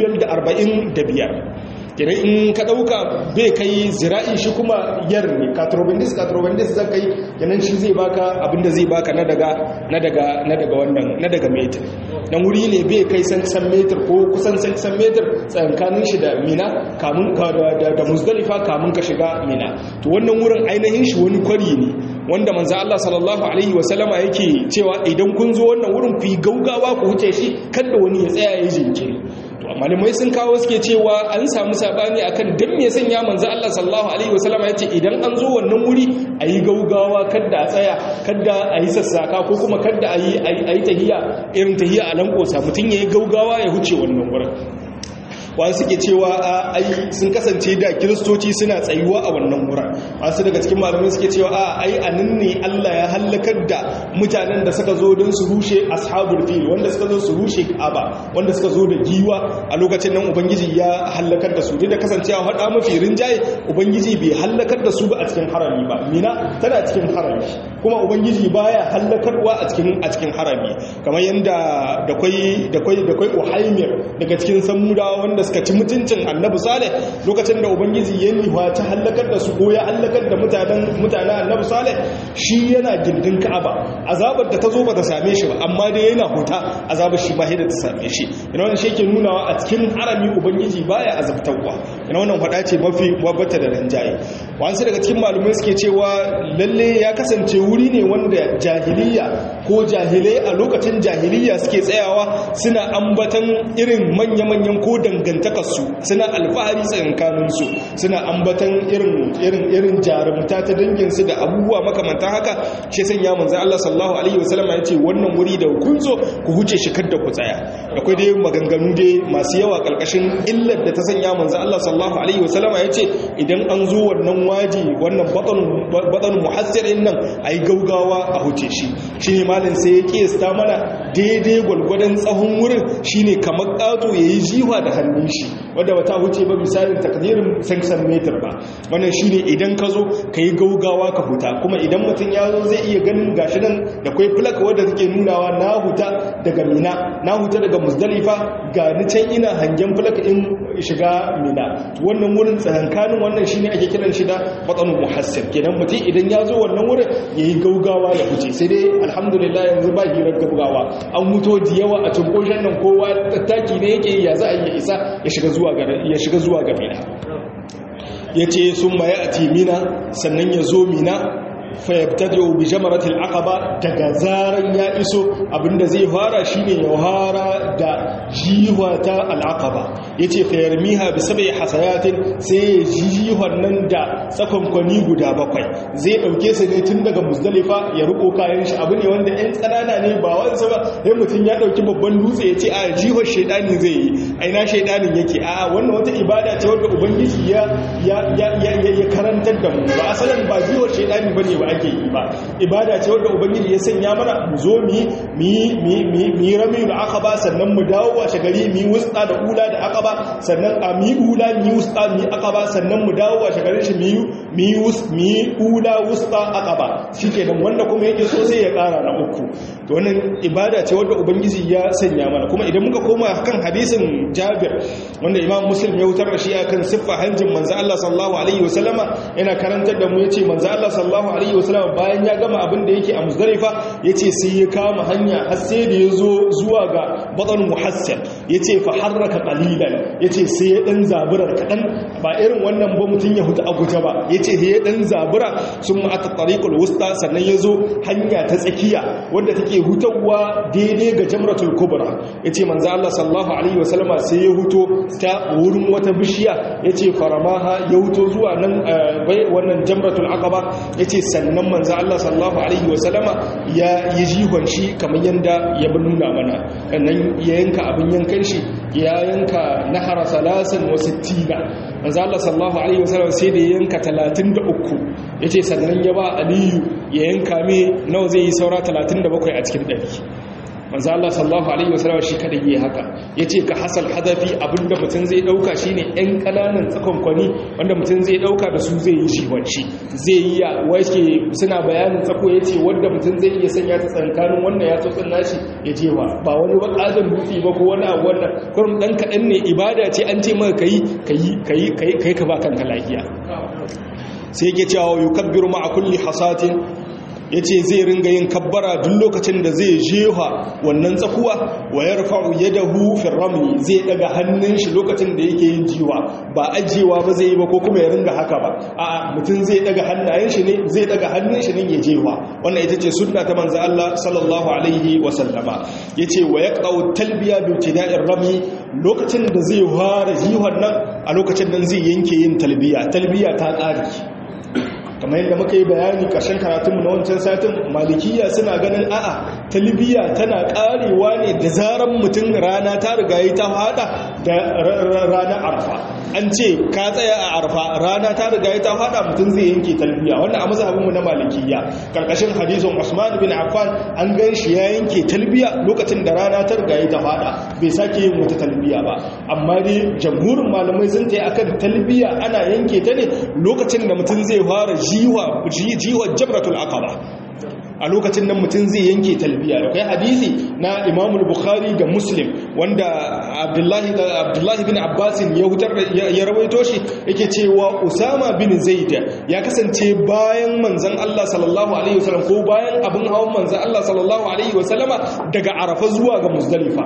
545 kenan in ka dauka bai kai zira'i shi kuma yar ne katrobendis katrobendis zan kai kenan shi zai baka abinda zai baka na daga na daga na daga wannan na daga meter dan wuri ne bai kai san san meter ko kusan san san meter tsakanin shi da mina kamun ka da da muzdalifa kamun ka shiga mina to wannan wurin ainihin shi wani kwari ne wanda manzo Allah sallallahu alaihi wasallama yake cewa idan kun zo wannan wurin ku yi gaugawa ku huce shi kada wani ya tsaya ya jinkiri to malamai sun kawo suke cewa an samu sabani akan dan me sanya manzo Allah sallallahu alaihi wasallama yace idan an zo wannan wuri ayi gaugawa kada a tsaya kada ayi sassaka ko kuma kada ayi ayi tahiya irin tahiya a lankosa mutun yayi gaugawa ya huce wannan wurin wasu suke cewa a ai sun kasance da kiristoci suna tsayuwa a wannan wurin wasu daga cikin malamai suke cewa a ai anan ne Allah ya halakar da mutanen da suka zo don su rushe ashabul fil wanda suka zo su rushe Ka'aba wanda suka zo da giwa a lokacin nan ubangiji ya halakar da su da kasancewa hada mafi rinjaye ubangiji bai halakar da su ba a cikin harami ba mina tana cikin harami kuma ubangiji baya halakarwa a cikin a cikin harami kamar yanda da kwai da kwai da kwai uhaimir daga cikin samudawa wanda da suka ci mutuncin annabi saleh lokacin da ubangiji ya niwa ta hallakar da su ko ya hallakar da mutanen mutanen annabi saleh shi yana gindin ka'aba azabar da ta zo ba ta same shi ba amma dai yana huta azabar shi ba da ta same shi ina wannan shi yake nunawa a cikin harami ubangiji baya azabtarwa ina wannan fada ce mafi wabata da ranjaye wasu daga cikin malumai suke cewa lalle ya kasance wuri ne wanda jahiliya ko jahilai a lokacin jahiliya suke tsayawa suna ambatan irin manya-manyan ko dangane dangantakarsu suna alfahari tsakankaninsu suna ambatan irin irin irin jarumta ta danginsu da abubuwa makamantan haka shi sanya manzo Allah sallallahu alaihi wasallam ya ce wannan wuri da kun zo ku huce shi kada ku tsaya akwai dai maganganu dai masu yawa kalkashin illar da ta sanya manzo Allah sallallahu alaihi wasallam ya ce idan an zo wannan wannan waji wannan batsan muhassirin nan a yi gaugawa a huce shi shi ne malin sai ya kiyasta mana daidai gwalgwadon tsawon wurin shi ne kamar ƙato ya yi jiwa da hannun shi wadda ba ta huce ba misalin takdirin sansan metar ba wannan shi ne idan ka zo ka yi gaugawa ka huta kuma idan mutum ya zo zai iya ganin gashi nan da kwai plak wadda take nunawa na huta daga mina na huta daga musdalifa ga ni can ina hangen plak in shiga mina wannan wurin tsakankanin wannan shine ake kiran shi da batsanul muhassir kenan mutum idan ya zo wannan wurin yayi gaugawa ya huce sai dai alhamdulillah yanzu ba hirar gaugawa an muto da yawa a tunkoshin nan kowa tattaki ne yake ya za a yi isa ya shiga zuwa ga ya shiga zuwa ga mina yace summa ya'ti mina sannan ya zo mina fayabtadi'u bi jamaratil aqaba daga zaran ya iso abinda zai fara shine ya fara da jiwata al-aqaba yace fayarmiha bi sab'i hasayatin sai jiwar nan da tsakonkwani guda bakwai zai dauke su ne tun daga muzdalifa ya ruko kayan shi abu ne wanda ɗan tsanana ne ba wansa ba sai mutun ya dauki babban dutse yace a jiwar shedani zai yi aina shedanin yake a wannan wata ibada ce wanda ubangiji ya ya ya karantar da mu ba asalin ba jiwar shedani bane ba ake yi ba ibada ce wadda ubangiji ya sanya mana mu zo mi mi rami da aqaba sannan mu dawo washe gari mi wusta da ula da aqaba sannan a mi ula mi wusta mi aqaba sannan mu dawo washe gari shi mi mi wus mi ula wusta aqaba shikenan wanda kuma yake so sai ya kara na uku to wannan ibada ce wadda ubangiji ya sanya mana kuma idan muka koma kan hadisin Jabir wanda Imam Muslim ya wutar da shi akan siffa hanjin manzo Allah sallallahu alaihi wasallama yana karantar da mu yace manzo Allah sallallahu alaihi wasallama bayan ya gama abin da yake a Muzdalifa yace sai ya kama hanya har sai da yazo zuwa ga Batan Muhassab yace fa harraka qalilan yace sai ya dan zaburar kadan ba irin wannan ba mutun ya huta a guje ba yace sai ya dan zabura sun ata tariqul wusta sannan yazo hanya ta tsakiya wanda take hutawa daidai ga Jamratul Kubra yace manzo Allah sallallahu alaihi wasallama sai ya huto ta wurin wata bishiya yace faramaha ya huto zuwa nan wannan Jamratul Aqaba yace sannan manzo Allah sallallahu alaihi wasallama ya yi jihon shi kamar yanda ya nuna mana nan ya yanka abin yankan shi ya yanka nahara salasin wa sittina manzo Allah sallallahu alaihi wasallam sai da ya yanka 33 yace sannan ya ba Aliyu ya yanka me nawa zai yi saura 37 a cikin 100 manzo Allah sallallahu alaihi wasallam shi kada yi haka yace ka hasal hadafi abinda mutum zai dauka shine ɗan kananan tsakonkwani wanda mutum zai dauka da su zai yi shi wanci zai yi ya wace suna bayanin tsako yace wanda mutum zai iya sanya ta tsankanin wanda ya tsotsin nashi ya je ba ba wani bakazan dutse ba ko wani abu wannan kurum dan kadan ne ibada ce an ce maka kai kai kai kai ka ba kanka lafiya sai yake cewa yukabbiru ma'a kulli hasatin ya ce zai ringa yin kabbara duk lokacin da zai jefa wannan tsakuwa wa ya rufa'u ya dahu firrami zai daga hannun shi lokacin da yake yin jiwa ba ajiyewa ba zai yi ba ko kuma ya ringa haka ba a mutum zai daga hannayen shi ne zai daga hannun shi ne ya jewa wannan ita ce sunna ta manzo Allah sallallahu alaihi wa sallama yace wa yaqau talbiya bi ibtida'ir rami lokacin da zai fara jiwan nan a lokacin nan zai yanke yin talbiya talbiya ta ƙari kamar yadda muka yi bayani ƙarshen karatunmu na wancan satin malikiya suna ganin a'a talbiya tana ƙarewa ne da zaran mutum rana ta riga yi ta fada da ranar arfa an ce ka tsaya a arfa rana ta riga yi ta fada mutum zai yanke talbiya wannan a mazhabinmu na malikiya karkashin hadisin Usman bin Affan an gan shi ya yanke talbiya lokacin da rana ta riga yi ta fada bai sake yin wata talbiya ba amma dai jamhurin malamai sun tayi akan talbiya ana yanke ta ne lokacin da mutum zai fara jiwa jiwa jabratul aqaba a lokacin nan mutum zai yanke talbiya da kai hadisi na Imam Bukhari da Muslim wanda Abdullahi Abdullahi bin Abbas ya hutar ya rawaito shi yake cewa Usama bin Zaid ya kasance bayan manzon Allah sallallahu alaihi wasallam ko bayan abin hawan manzon Allah sallallahu alaihi wasallama daga Arafa zuwa ga Muzdalifa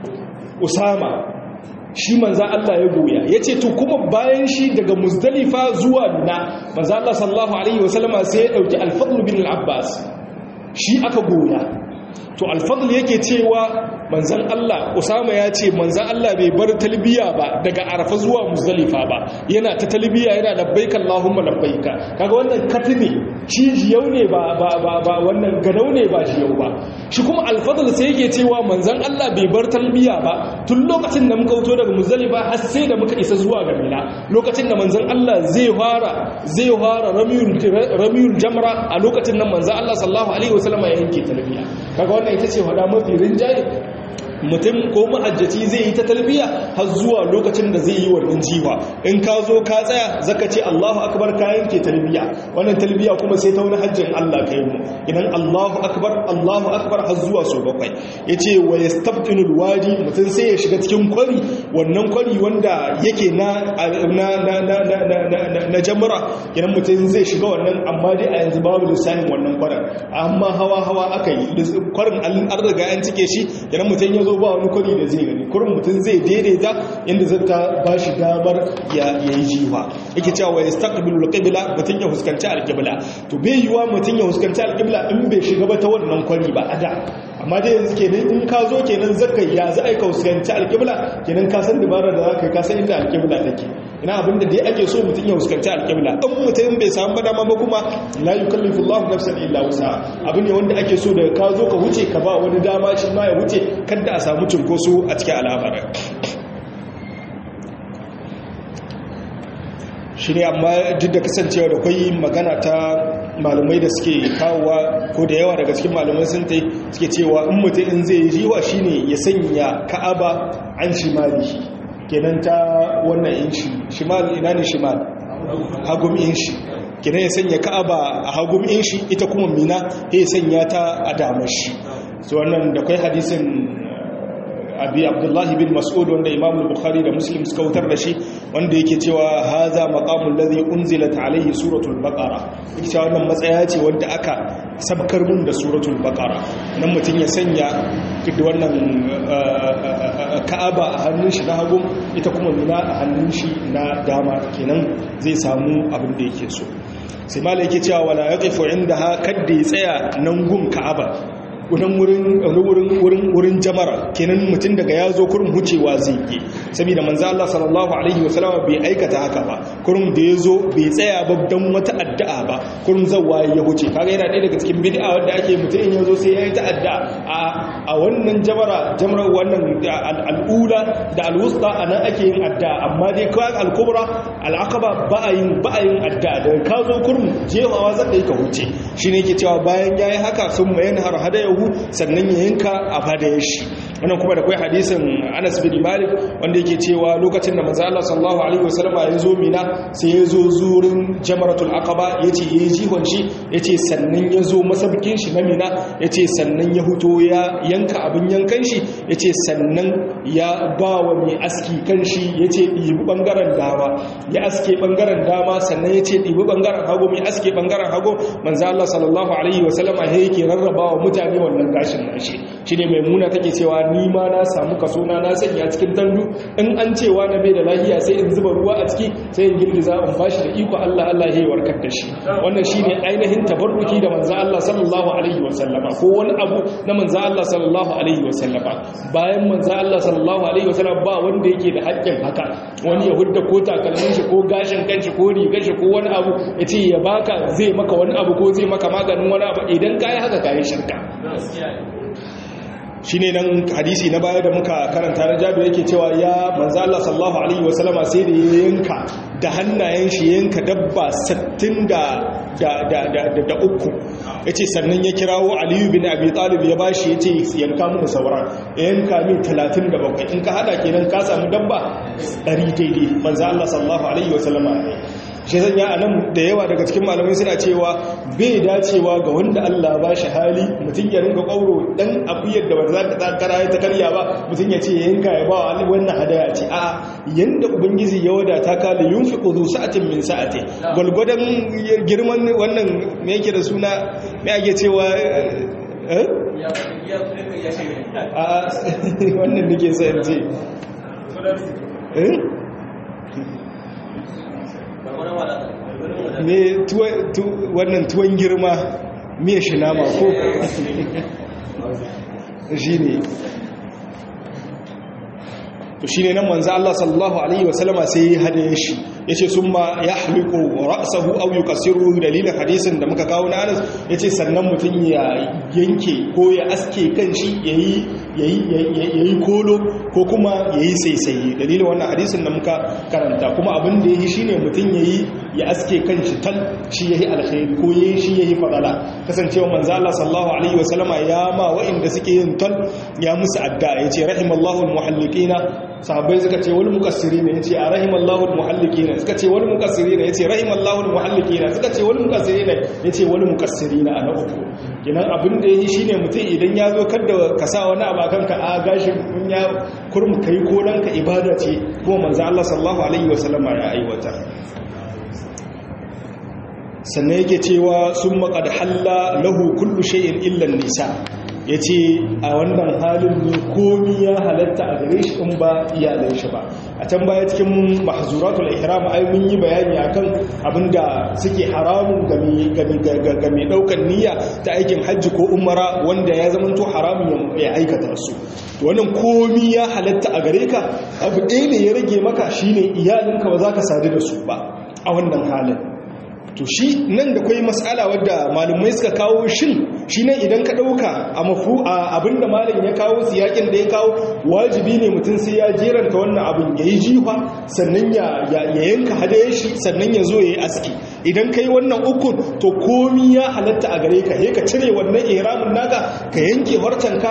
Usama shi manzan Allah ya goya ya ce to kuma bayan shi daga muzdalifa zuwa na manzan Allah sallallahu Alaihi wasallama sai ya ɗauki alfadlu bin al'abbas shi aka goya to alfadl yake cewa manzan Allah Usama ya ce manzan Allah bai bar talbiya ba daga Arafa zuwa Muzdalifa ba yana ta talbiya yana labbaik Allahumma labbaika kaga wannan katini shi jiyau ne ba ba ba, ba wannan ganau ne ba jiyau ba shi kuma alfadl sai yake cewa manzan Allah bai bar talbiya ba tun lokacin da muka wuto daga Muzdalifa har sai da muka isa zuwa ga Mina lokacin da manzan Allah zai fara zai fara ramiyul ramiyul jamra a lokacin nan manzan Allah sallallahu alaihi wasallam ya yanke talbiya kaga wannan ita ce hada mafi rinjaye mutum ko mahajjaci zai yi ta talbiya har zuwa lokacin da zai yi wannan jiwa in ka zo ka tsaya zaka ce Allahu akbar ka yanke talbiya wannan talbiya kuma sai ta wani hajjin Allah kai mu idan Allahu akbar Allahu akbar har zuwa so bakwai yace wa yastabtinul wadi mutum sai ya shiga cikin kwari wannan kwari wanda yake na na na na na na jamra idan mutum zai shiga wannan amma dai a yanzu babu lissafin wannan kwarin amma hawa hawa aka yi kwarin an riga an cike shi idan mutum ya zo ba wani kwari da zai gani kurin mutum zai daidaita yadda zai ta ba shi damar ya yi jiwa yake cewa ya staqbilu alqibla mutum ya fuskanci alqibla to bai yiwa mutum ya fuskanci alqibla in bai shiga ba ta wannan kwari ba ada amma dai yanzu kenan in ka zo kenan zaka ya za a ka fuskanci alqibla kenan ka san dabara da zaka ka san inda alqibla take ina abin da dai ake so mutum ya fuskanci alqibla in mutum bai samu dama ba kuma la yukallifu Allahu nafsan illa wusa abin ne wanda ake so da ka zo ka wuce ka ba wani dama shi ma ya wuce kada a samu cunkoso a cikin al'amarin shi ne amma duk da kasancewa da kwai magana ta malamai da suke kawowa ko da yawa daga cikin malamai sun ta suke cewa in mutum in zai yi jiwa shi ne ya sanya ka'aba an shimali kenan ta wannan inshi shimal ina ne shimal hagum inshi kenan ya sanya ka'aba a hagum inshi ita kuma mina ya sanya ta a damar shi so wannan da kwai hadisin abi abdullahi bin mas'ud wanda imam bukhari da muslim suka wutar da shi wanda yake cewa haza maqamul ladhi unzilat alayhi suratul baqara yake cewa wannan matsaya ce wanda aka sabkar mun da suratul baqara nan mutun ya sanya wannan ka'aba a hannun shi na hagu ita kuma mina a hannun shi na dama kenan zai samu abin da yake so sai malai yake cewa wala yaqifu indaha kadda ya tsaya nan gun ka'aba wurin wurin wurin wurin jamara kenan mutum daga ya zo kurin wucewa zai yi saboda manzo Allah sallallahu alaihi wasallam bai aikata haka ba kurin da ya zo bai tsaya ba dan wata addu'a ba kurin zawwa ya wuce kaga yana ɗaya daga cikin bid'a wanda ake mutum in ya zo sai ya yi ta addu'a a a wannan jamara jamara wannan al'ula da alwusta anan ake yin addu'a amma dai kawai al-kubra al-aqaba ba a yin ba a yin addu'a da ka zo kurin jefawa zaka yi ka wuce shine yake cewa bayan yayi haka sun mayan har hadaya lahu sannan ya yanka a fadayar shi wannan kuma da kai hadisin Anas bin Malik wanda yake cewa lokacin da manzo Allah sallallahu alaihi wasallama ya zo Mina sai ya zo zurin Jamratul Aqaba yace yayi jihon shi yace sannan ya zo masabkin shi na Mina yace sannan ya huto ya yanka abin yankan shi yace sannan ya ba wa mai aski kan shi yace dibi bangaren dama ya aske bangaren dama sannan yace dibi bangaren hagu mai aske bangaren hagu manzo Allah sallallahu alaihi wasallama yake rarrabawa mutane wannan gashin nashi shine maimuna take cewa ni ma na samu kaso na na sanya cikin tandu in an cewa na bai da lafiya sai in zuba ruwa a ciki sai in girgiza in bashi da iko Allah Allah ya warkar da shi wannan shine ainihin tabarruki da manzo Allah sallallahu alaihi wasallama ko wani abu na manzo Allah sallallahu alaihi wasallama bayan manzo Allah sallallahu alaihi wasallama ba wanda yake da haƙƙin haka wani ya hudda ko takalmin shi ko gashin kanshi ko rigar shi ko wani abu ya ce ya baka zai maka wani abu ko zai maka maganin wani abu idan kai haka kai shirka shi ne nan hadisi na baya da muka karanta na jabi yake cewa ya manzo Allah sallallahu alaihi wasallama sai da ya yanka da hannayen shi yanka dabba 60 da da da da da uku yace sannan ya kirawo Aliyu bin Abi Talib ya bashi yace yanka mu sauran yanka min 37 in ka hada kenan ka samu dabba 100 daidai manzo Allah sallallahu alaihi wasallama shi zan ya anan da yawa daga cikin malamai suna cewa bai dacewa ga wanda Allah ba shi hali mutum ya ringa ƙauro dan abiyar da ba za ta takara ya ta karya ba mutum ya ce ya yanka ya ba wa wannan hadaya ce a yanda ubangiji ya wadata ka da yunfi ƙudu sa'atin min sa'ati gwalgwadon girman wannan me yake da suna me ake cewa eh a wannan nake sa in ce eh me wannan tuwon girma miya shi nama ko shi ne to shi ne nan manzo Allah sallallahu alaihi wasallama sai ya hade shi yace summa yahliqu ra'sahu aw yukasiru dalilin hadisin da muka kawo na Anas yace sannan mutun ya yanke ko ya aske kanshi yayi yayi yayi kolo ko kuma yayi saisaye dalilin wannan hadisin da muka karanta kuma abin da yayi shine mutun yayi ya aske kanshi tal shi yayi alkhairi ko yayi shi yayi fadala kasancewa manzo Allah sallallahu alaihi wasallama ya ma wa'inda suke yin tal ya musu adda yace rahimallahu almuhalliqina sahabbai suka ce wal muqassirina yace a rahimallahu almuhalliqina suka ce wal muqassirina yace rahimallahu almuhalliqina suka ce wal muqassirina yace wal muqassirina ana uku kenan abin da yayi shine mutum idan ya zo kada ka sa wani abu akan ka a gashin kun ya kurmu kai ko dan ka ibada ce kuma manzo Allah sallallahu alaihi wasallama ya aiwata sannan yake cewa sun maƙad halla lahu kullu shay'in illan nisa ya ce a wannan halin ne komi ya halatta a gare shi in ba iyalan shi ba a can baya cikin mahzuratul ihram ai mun yi bayani akan abinda suke haramun ga mai daukan niyya ta aikin hajji ko umara wanda ya zamanto haramun ya aikata su wannan komi ya halatta a gare ka abu ɗaya ne ya rage maka shine iyalinka ba za ka sadu da su ba a wannan halin to shi nan da kwai matsala wadda malumai suka kawo shin shi nan idan ka ɗauka a mafu a abinda malin ya kawo siyakin da ya kawo wajibi ne mutum sai ya jeranta wannan abin ya yi jifa sannan ya yanka hadayen shi sannan ya zo ya yi aski idan ka yi wannan ukun to komi ya halatta a gare ka ka cire wannan iramin naka ka yanke harcanka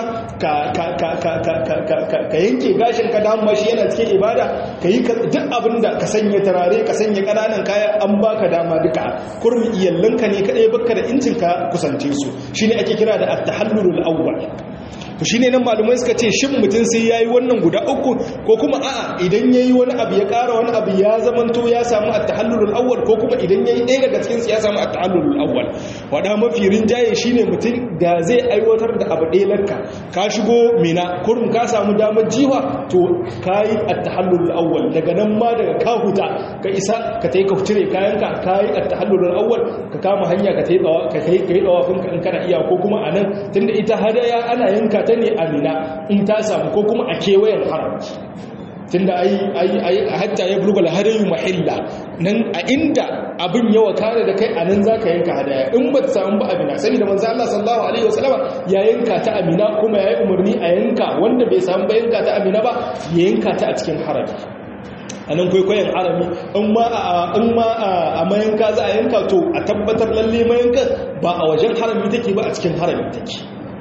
ka yanke gashin ka dama shi yana cikin ibada ka yi duk abin da ka sanya tarare ka sanya ƙananan kaya an baka dama duka kurmi iyallanka ne kaɗai baka da incin ka kusance su shi ne ake kira da at-tahallulul awwal to shine nan malumai suka ce shin mutum sai yayi wannan guda uku ko kuma a'a idan yayi wani abu ya ƙara wani abu ya zamanto ya samu at-tahallulul awwal ko kuma idan yayi ɗaya daga cikin su ya samu at-tahallulul awwal wada mafi rinjaye shine mutum da zai aiwatar da abu ɗaya lakka ka shigo mina kurum ka samu damar jiwa to kayi at-tahallulul awwal daga nan ma daga ka huta ka isa ka tayi ka cire kayanka kayi at-tahallulul awwal ka kama hanya ka tayi tsawa ka kai kai tsawafin ka in kana iya ko kuma anan tunda ita hadaya ana yanka ta ne amina in ta samu ko kuma a kewayen haram tunda ai ai ai hatta ya bulgula hadayu mahilla nan a inda abin yawa kare da kai anan zaka yanka hadaya in ba ta samu ba amina saboda manzo Allah sallallahu alaihi wasallama ya yanka ta amina kuma ya yi umarni a yanka wanda bai samu ba yanka ta amina ba ya yanka ta a cikin harami a nan kwaikwayon harami in ma a mayanka za a yanka to a tabbatar lalle mayanka ba a wajen harami take ba a cikin harami take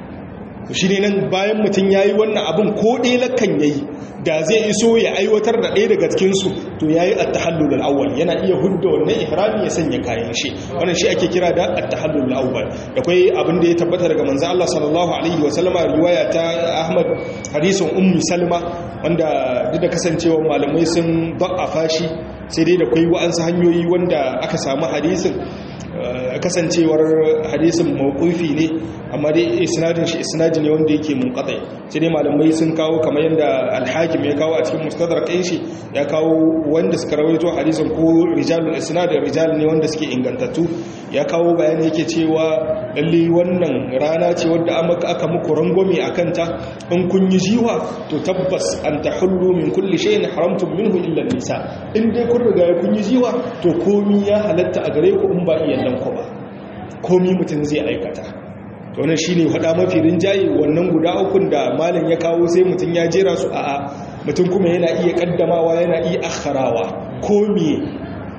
shi ne nan bayan mutum ya yi wannan abin ko ɗaya lakan ya yi da zai iso ya aiwatar da ɗaya daga cikinsu to ya yi attahallul awwal yana iya hudda wannan ihrami ya sanya kayan shi wannan shi ake kira da attahallul awwal da kwai abin da ya tabbata daga manzo Allah sallallahu alaihi wa sallama riwaya ta Ahmad hadisin ummu Salma wanda duk da kasancewa malamai sun ba'afa shi sai dai da kwai wa'ansu hanyoyi wanda aka samu hadisin kasancewar hadisin mawqufi ne amma dai isnadin shi isnadi ne wanda yake munqati sai dai malamai sun kawo kamar yanda al-hakim ya kawo a cikin mustadrak ɗin shi ya kawo wanda suka rawaito hadisin ko rijalul isnad rijal ne wanda suke ingantattu ya kawo bayani yake cewa lalle wannan rana ce wadda aka muku rangwame akan ta in kun yi jiwa to tabbas an tahullu min kulli shay'in haramtum minhu illa nisa in dai kun riga kun yi jiwa to komi ya halatta a gare ku in ba iyalan ku ba komi mutum zai aikata to wannan shine hada mafi rinjaye wannan guda ukun da malam ya kawo sai mutum ya jera su a'a mutum kuma yana iya kaddamawa yana iya akharawa komi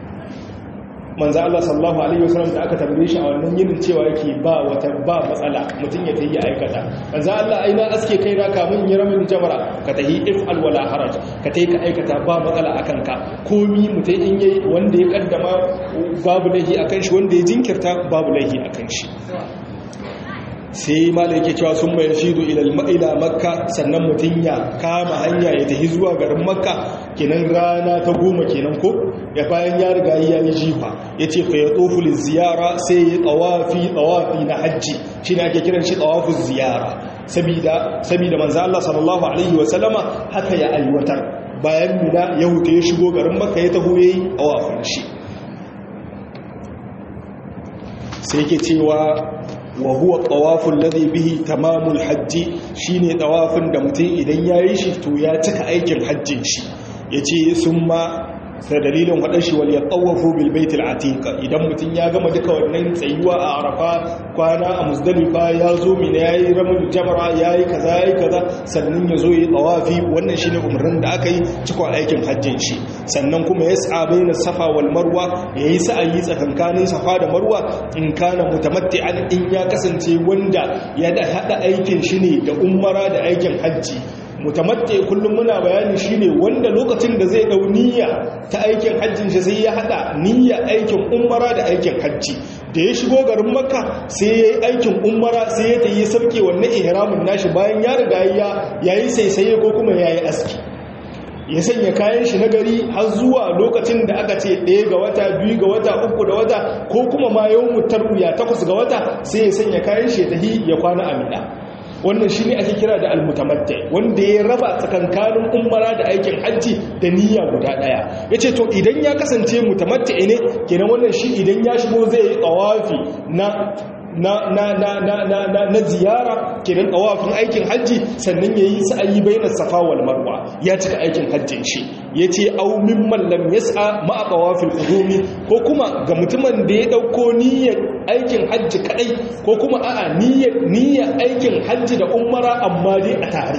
manzo Allah sallallahu alaihi wasallam da aka tambaye shi a wannan yinin cewa yake ba wata ba matsala mutum ya tayi aikata manzo Allah aina aske kai na kamun yi ramin jamara ka tahi if'al wala haraj ka tayi ka aikata ba matsala akan ka komi mutai in yayi wanda ya kaddama babu lahi akan shi wanda ya jinkirta babu lahi akan shi sai malai yake cewa sun mayar shido ila makka sannan mutum ya kama hanya ya tafi zuwa garin makka kenan rana ta goma kenan ko ya bayan ya riga ya yi jifa ya ce fa ya tsofuli ziyara sai ya tsawafi tsawafi na hajji shi ne ake kiran shi tsawafin ziyara sabida manzo Allah sallallahu alaihi wasallama haka ya aiwatar bayan mina ya huta ya shigo garin makka ya taho yayi tsawafin shi sai yake cewa wa huwa tawaful ladhi bihi tamamul hajji shine tawafin da mutum idan yayi shi to ya cika aikin hajjin shi yace summa sai dalilin waɗan shi wal yatawafu bil baitil atiqa idan mutum ya gama duka wannan tsayuwa a arafa kwana a muzdalifa ya zo mina yayi ramul jamra yayi kaza yayi kaza sannan ya zo yi tawafi wannan shine umarnin da aka yi cikon aikin hajjin shi sannan kuma yas'a baina safa wal marwa yayi sa'ayi tsakankanin safa da marwa in kana mutamatti'an in ya kasance wanda ya da hada aikin shi ne da umara da aikin hajji mutamatte kullum muna bayani shine wanda lokacin da zai dau niyya ta aikin hajjin shi sai ya hada niyya aikin umara da aikin hajji da ya shigo garin makka sai ya yi aikin umara sai ya tayi sarki wannan ihramin nashi bayan ya riga ya yayi saisaye ko kuma yayi aski ya sanya kayan shi na gari har zuwa lokacin da aka ce ɗaya ga wata biyu ga wata uku da wata ko kuma ma yau mutar ya takwas ga wata sai ya sanya kayan shi ya tahi ya kwana a mina wannan shi ne ake kira da almutamattai wanda ya raba tsakankanin umara da aikin hajji da niyya guda daya ya ce to idan ya kasance mutamattai ne kenan wannan shi idan ya shigo zai yi tsawafi na na na na na na na na ziyara kenan tawafin aikin hajji sannan yayi sa'ayi bainas safa wal marwa ya cika aikin hajjin shi yace aw mimman lam yas'a ma tawafil qudumi ko kuma ga mutumin da ya dauko niyyar aikin hajji kadai ko kuma a'a niyyar niyyar aikin hajji da umara amma dai a tare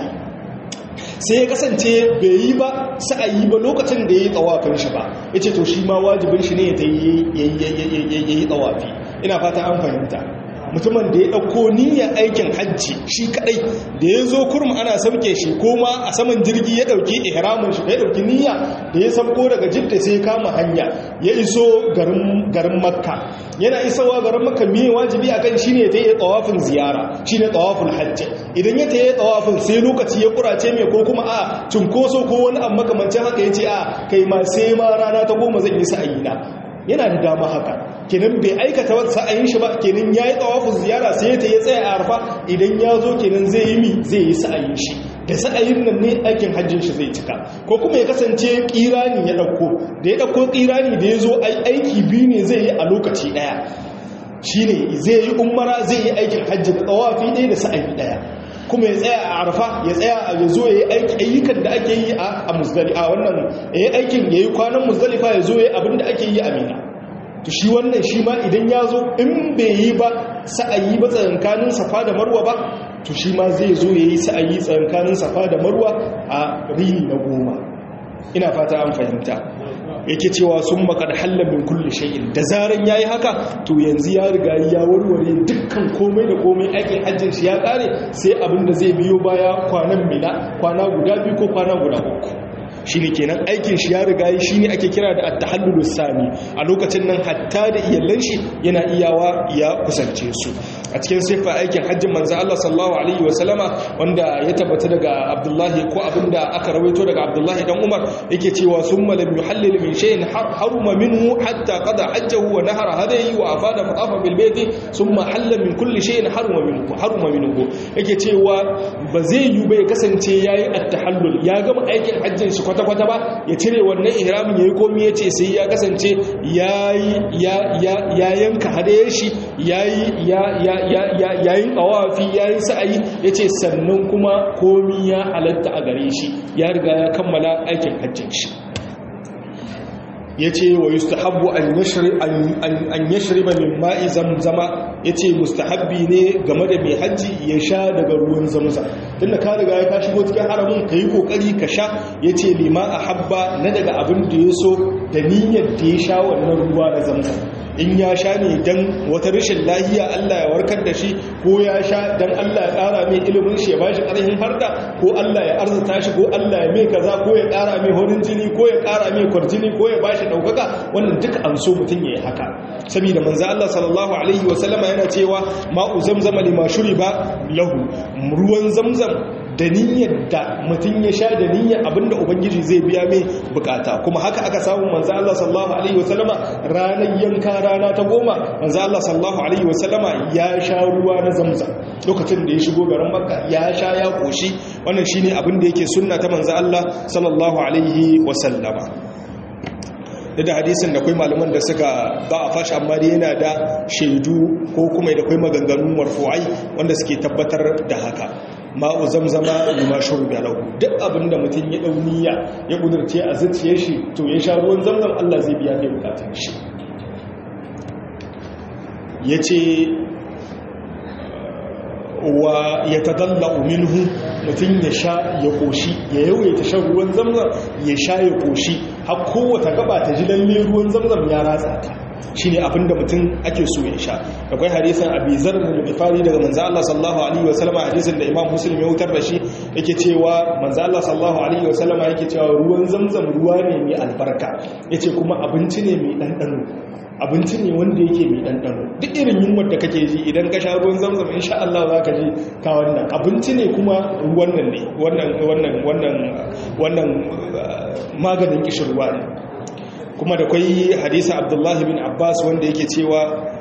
sai ya kasance bai yi ba sa'ayi ba lokacin da ya yi tsawafin shi ba ya ce to shi ma wajibin shi ne ya yi tsawafi ina fata an fahimta mutumin da ya ɗauko niyyar aikin hajji shi kadai da ya zo kurum ana sauke shi ko ma a saman jirgi ya ɗauki ihramin shi ya ɗauki niyya da ya sauko daga jidda sai kama hanya ya iso garin makka yana isowa garin makka me wajibi akan shi ne ta yi tsawafin ziyara shi ne tsawafin hajji idan ya ta yi tsawafin sai lokaci ya kurace mai ko kuma a cunkoso ko wani abu makamancin haka ya ce a kai ma sai ma rana ta goma zan yi sa'ayina yana da dama haka kenan bai aikata wata sa'ayin shi ba kenan ya yi tsawafin ziyara sai ta ya tsaya a arfa idan ya zo kenan zai yi mi zai yi sa'ayin shi da sa'ayin nan ne aikin hajjin shi zai cika ko kuma ya kasance kirani ya ɗauko da ya ɗauko kirani da ya zo aiki biyu ne zai yi a lokaci ɗaya shi ne zai yi umara zai yi aikin hajji da tsawafi ɗaya da sa'ayi ɗaya kuma ya tsaya a arfa ya tsaya a ya zo ya yi ayyukan da ake yi a muzdalifa wannan ya yi aikin ya yi kwanan muzdalifa ya zo ya yi abin da ake yi a mina to shi wannan shi ma idan ya zo in bai yi ba sa'ayi ba tsakankanin safa da marwa ba to shi ma zai zo ya yi sa'ayi tsakankanin safa da marwa a rini na goma ina fata an fahimta yake cewa sun makar hallar min kulle shay'in da zaran yayi haka to yanzu ya riga ya warware dukkan komai da komai aikin hajjin shi ya kare sai abin da zai biyo baya kwanan mina kwana guda biyu ko kwana guda uku shine kenan aikin shi ya riga yi shine ake kira da at-tahallul sani a lokacin nan hatta da iyallan shi yana iyawa ya kusance su a cikin sifa aikin hajjin manzo Allah sallallahu alaihi wa sallama wanda ya tabbata daga Abdullahi ko abinda aka rawaito daga Abdullahi dan Umar yake cewa summa lam yuhallil min shay'in haruma minhu hatta qada hajjahu wa nahara hadayi wa afada fatafa bil bayti summa halla min kulli shay'in haruma minhu haruma minhu yake cewa ba zai yi bai kasance yayi at-tahallul ya gama aikin hajjin shi kwata-kwata ba ya cire wannan ihramin yayi komai yace sai ya kasance yayi ya yanka hadayen shi yayi ya yayin tsawafi yayin sa'ayi yace sannan kuma komai ya halatta a gare shi ya riga ya kammala aikin hajjin shi yace wa yustahabbu an yashri an yashriba min ma'i zamzama yace mustahabbi ne game da mai haji ya sha daga ruwan zamzam tunda ka riga ka shigo cikin haramin kai kokari ka sha yace lima ahabba na daga abin da yaso da niyyar da ya sha wannan ruwa na zamzam in ya sha ne dan wata rashin lahiya Allah ya warkar da shi ko ya sha dan Allah ya ƙara mai ilimin shi ya bashi ƙarfin harda ko Allah ya arzuta shi ko Allah ya mai kaza ko ya ƙara mai horin jini ko ya ƙara mai kwarjini ko ya bashi ɗaukaka wannan duka an so mutum ya yi haka saboda manzo Allah sallallahu alaihi wasallama yana cewa ma'u zamzama lima shuriba lahu ruwan zamzam da niyyar da mutum ya sha da niyyar abinda ubangiji zai biya mai bukata kuma haka aka samu manzo Allah sallallahu alaihi wasallama ranar yanka rana ta goma manzo Allah sallallahu alaihi wasallama ya sha ruwa na zamzam lokacin da ya shigo garin makka ya sha ya koshi wannan shine abin da yake sunna ta manzo Allah sallallahu alaihi wasallama da hadisin da kai malaman da suka ba a fashi amma dai yana da shaidu ko kuma da kai maganganun marfu'ai wanda suke tabbatar da haka ma'u zamzama lima shurbi lahu duk abinda mutum ya dauniya ya kudurce a zuciyar shi to ya sha ruwan zamzam Allah zai biya kai bukatun shi yace wa ya tadalla minhu mutum ya sha ya koshi ya yawaita shan ruwan zamzam ya sha ya koshi har kowace gaba ta ji lalle ruwan zamzam ya ratsa ta shine abinda mutum ake so ya sha akwai hadisin abi zar da bifari daga manzo Allah sallallahu alaihi wasallam hadisin da imam muslim ya wutar da shi yake cewa manzo Allah sallallahu alaihi wasallam yake cewa ruwan zamzam ruwa ne mai albarka yace kuma abinci ne mai dandano abinci ne wanda yake mai ɗanɗano duk irin yunwar da kake ji idan ka sha ruwan zamzam insha Allah za ka ji ka wannan abinci ne kuma wannan ne wannan wannan wannan wannan maganin kishirwa ne kuma da kwai hadisa abdullahi bin abbas wanda yake cewa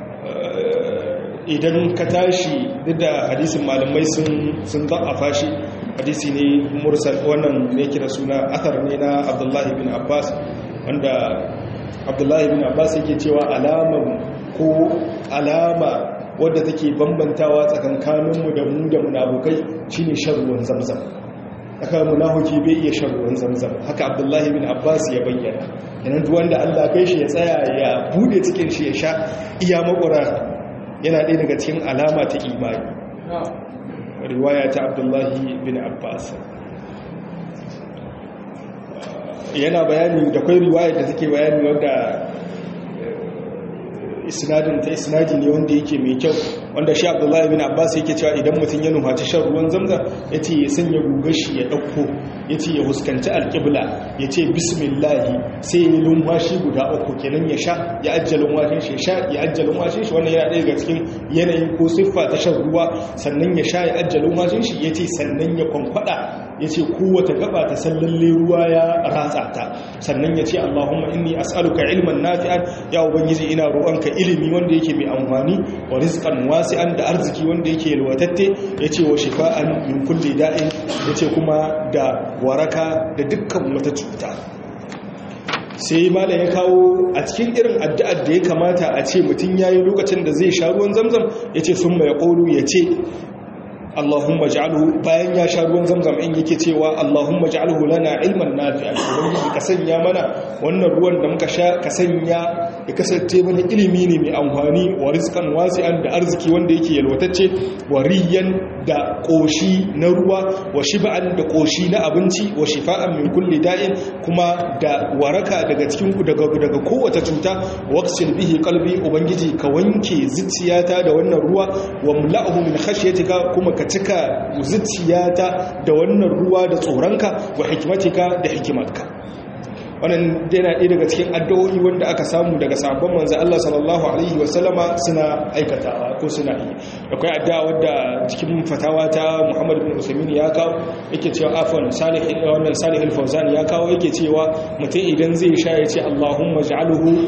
idan ka tashi duk da hadisin malamai sun sun za'afa shi hadisi ne mursal wannan ne kira suna athar ne na abdullahi bin abbas wanda abdullahi bin abbas yake cewa alama ko alama wadda take bambantawa tsakankaninmu da mu da munafukai shine shan ruwan zamzam aka munafiki bai iya shan ruwan zamzam haka abdullahi bin abbas ya bayyana yanan duk wanda Allah kai shi ya tsaya ya bude cikin shi ya sha iya makura yana ɗaya daga cikin alama ta imani riwaya ta abdullahi bin abbas yana bayani da kwai riwaya da take bayani wanda isnadin ta isnadi ne wanda yake mai kyau wanda shi abdullahi bin abbas yake cewa idan mutum ya nufaci shan ruwan zamzam ya ce ya sanya gugashi ya ɗauko ya ce ya huskanci alƙibla ya ce bismillahi sai ya yi lumwashi guda uku kenan ya sha ya ajiye lumwashin shi sha ya ajiye lumwashin shi wannan yana ɗaya daga cikin yanayin ko siffa ta shan ruwa sannan ya sha ya ajiye lumwashin shi ya ce sannan ya kwankwada ya ce kowace gaba ta sallalle ruwa ya ratsa ta sannan ya ce allahumma inni as'aluka ilman nafi'an ya ubangiji ina roƙonka ilimi wanda yake mai amfani wa rizqan wasi'an da arziki wanda yake yalwatatte yace wa shifa'an min kulli da'in yace kuma da waraka da dukkan wata cuta sai malam ya kawo a cikin irin addu'ar da ya kamata a ce mutum yayi lokacin da zai sha ruwan zamzam yace summa yaqulu yace Allahumma ja'alhu bayan ya sha ruwan zamzam in yake cewa Allahumma ja'alhu lana ilman nafi'an ubangiji ka sanya mana wannan ruwan da muka sha ka sanya ya kasance mana ilimi ne mai amfani wa rizqan wasi'an da arziki wanda yake yalwatacce wa riyan da koshi na ruwa wa shib'an da koshi na abinci wa shifa'an min kulli da'in kuma da waraka daga cikin daga daga kowace cuta waqsil bihi qalbi ubangiji ka wanke zuciyata da wannan ruwa wa mula'uhu min khashyatika kuma ka cika zuciyata da wannan ruwa da tsoronka wa hikimatika da hikimarka wannan yana ɗaya daga cikin addu'o'i wanda aka samu daga sabon manzo Allah sallallahu alaihi wasallama suna aikatawa ko suna yi akwai addu'a wadda cikin fatawa ta Muhammad bin Usaimin ya kawo yake cewa afwan salih wannan salih al-fawzan ya kawo yake cewa mutum idan zai sha ya ce Allahumma ij'alhu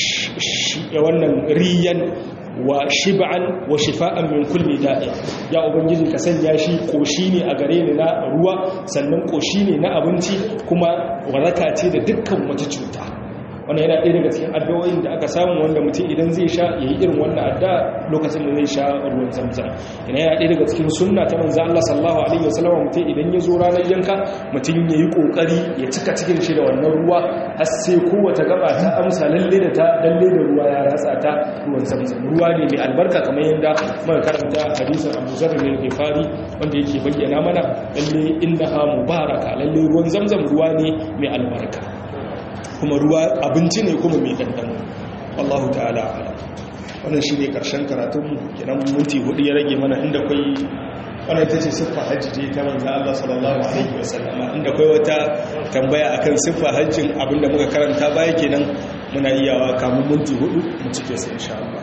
wannan riyan wa shib'an wa shifa'an min kulli da'i ya ubangiji ka sanya shi koshi ne a gare ni na ruwa sannan koshi ne na abinci kuma waraka ce da dukkan wata cuta wannan yana ɗaya daga cikin addu'o'in da aka samu wanda mutum idan zai sha yayi irin wannan addu'a lokacin da zai sha ruwan zamzam yana yana ɗaya daga cikin sunna ta manzo Allah sallallahu alaihi wasallam mutum idan ya zo ranar yanka mutum yayi kokari ya cika cikin shi da wannan ruwa har sai kowace gaba ta amsa lalle da ta lalle da ruwa ya ratsa ta ruwan zamzam ruwa ne mai albarka kamar yadda muka karanta hadisin Abu Zar bin Ghifari wanda yake bayyana mana lalle innaha mubaraka lalle ruwan zamzam ruwa ne mai albarka kuma ruwa abinci ne kuma mai ɗanɗano wallahu ta'ala ala wannan shi ne ƙarshen karatunmu kenan minti hudu ya rage mana inda kwai wannan ta ce siffa hajji ce ta manzan Allah sallallahu alaihi wasallama inda kwai wata tambaya akan siffa hajjin abinda muka karanta baya kenan muna iyawa kamun minti hudu mu cike su insha Allah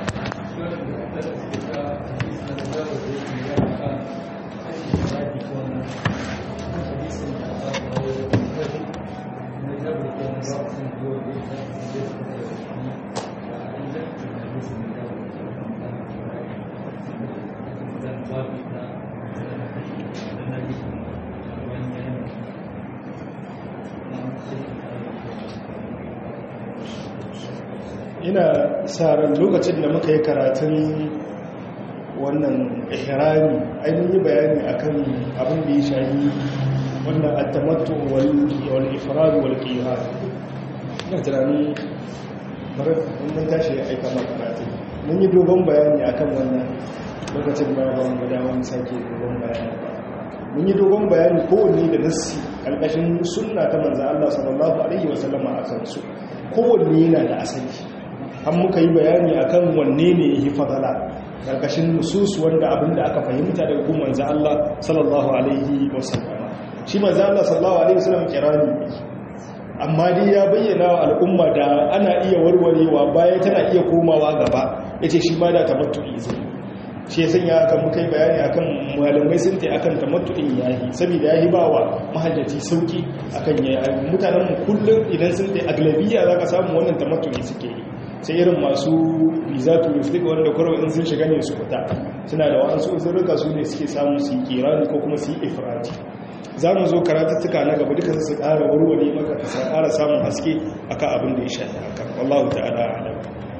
ina sa ran lokacin da muka yi karatun wannan ihrami ainihin yi bayani akan abin da ya shayi wannan attamattu wal ifrad wal qiyad ina tunanin bari mun tashi ya aika ma karatu mun yi dogon bayani akan wannan lokacin da ba mu da wani sake dogon bayani mun yi dogon bayani kowanne da nassi karkashin sunna ta manzo Allah sallallahu alaihi wasallam a kan su kowanne yana da asali an muka yi bayani akan wanne ne yake fadala karkashin nusus wanda abinda aka fahimta daga gun manzo Allah sallallahu alaihi wasallam shi manzo Allah sallallahu alaihi wasallam kirani amma dai ya bayyana wa al'umma da ana iya warwarewa baya tana iya komawa gaba yace shi ma da tamattu'i zai shi ya sanya aka muka yi bayani akan malamai sun ta akan tamattu'in yahi saboda yahi ba wa mahajjaci sauki akan yayi mutanen mu kullum idan sun ta aglabiya zaka samu wannan tamattu'i suke yi sai irin masu visa touristic wanda kwarwa in sun shiga ne su fita suna da wa'ansu uzurruka su ne suke samu su yi kirani ko kuma su yi ifrati za mu zo karatuttuka na gaba duka su ƙara warware maka ka ƙara samun haske akan abin da ya shafi haka wallahu ta'ala alam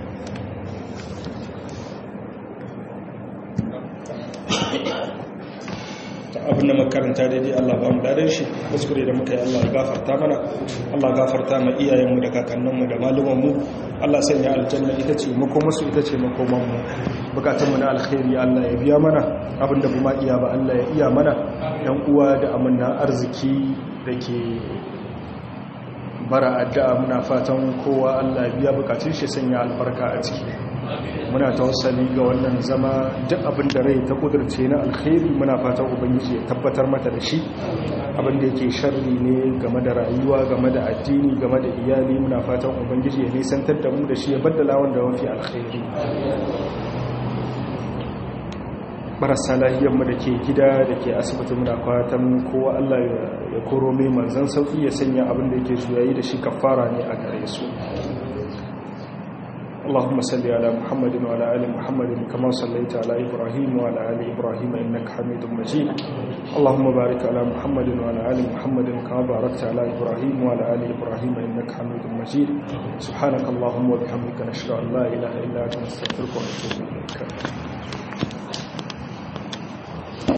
abin da makaranta daidai Allah ba mu dadin shi kuskure da muka yi Allah ya gafarta mana Allah gafarta ma iyayenmu da kakanninmu da malumanmu Allah sanya aljanna ita ce makomarsu ita ce makomanmu bukatunmu na alkhairi Allah ya biya mana abin da kuma iya ba Allah ya iya mana yan uwa da amanna arziki da ke bara addu'a muna fatan kowa Allah ya biya bukatun shi sanya albarka a ciki muna tawassali ga wannan zama duk abin da rai ta kudurce na alkhairi muna fatan ubangiji ya tabbatar mata da shi abin da yake sharri ne game da rayuwa game da addini game da iyali muna fatan ubangiji ya nisantar da mu da shi ya baddala wanda mafi alkhairi marasa lahiyarmu da ke gida da ke asibiti muna fatan kowa Allah ya koro mai manzan sauki ya sanya abin da yake juyayi da shi kafara ne a gare su اللهم صل على محمد وعلى ال محمد كما صليت على ابراهيم وعلى ال ابراهيم انك حميد مجيد اللهم بارك على محمد وعلى ال محمد كما باركت على ابراهيم وعلى ال ابراهيم انك حميد مجيد سبحانك اللهم وبحمدك نشهد ان لا اله الا انت نستغفرك ونتوب اليك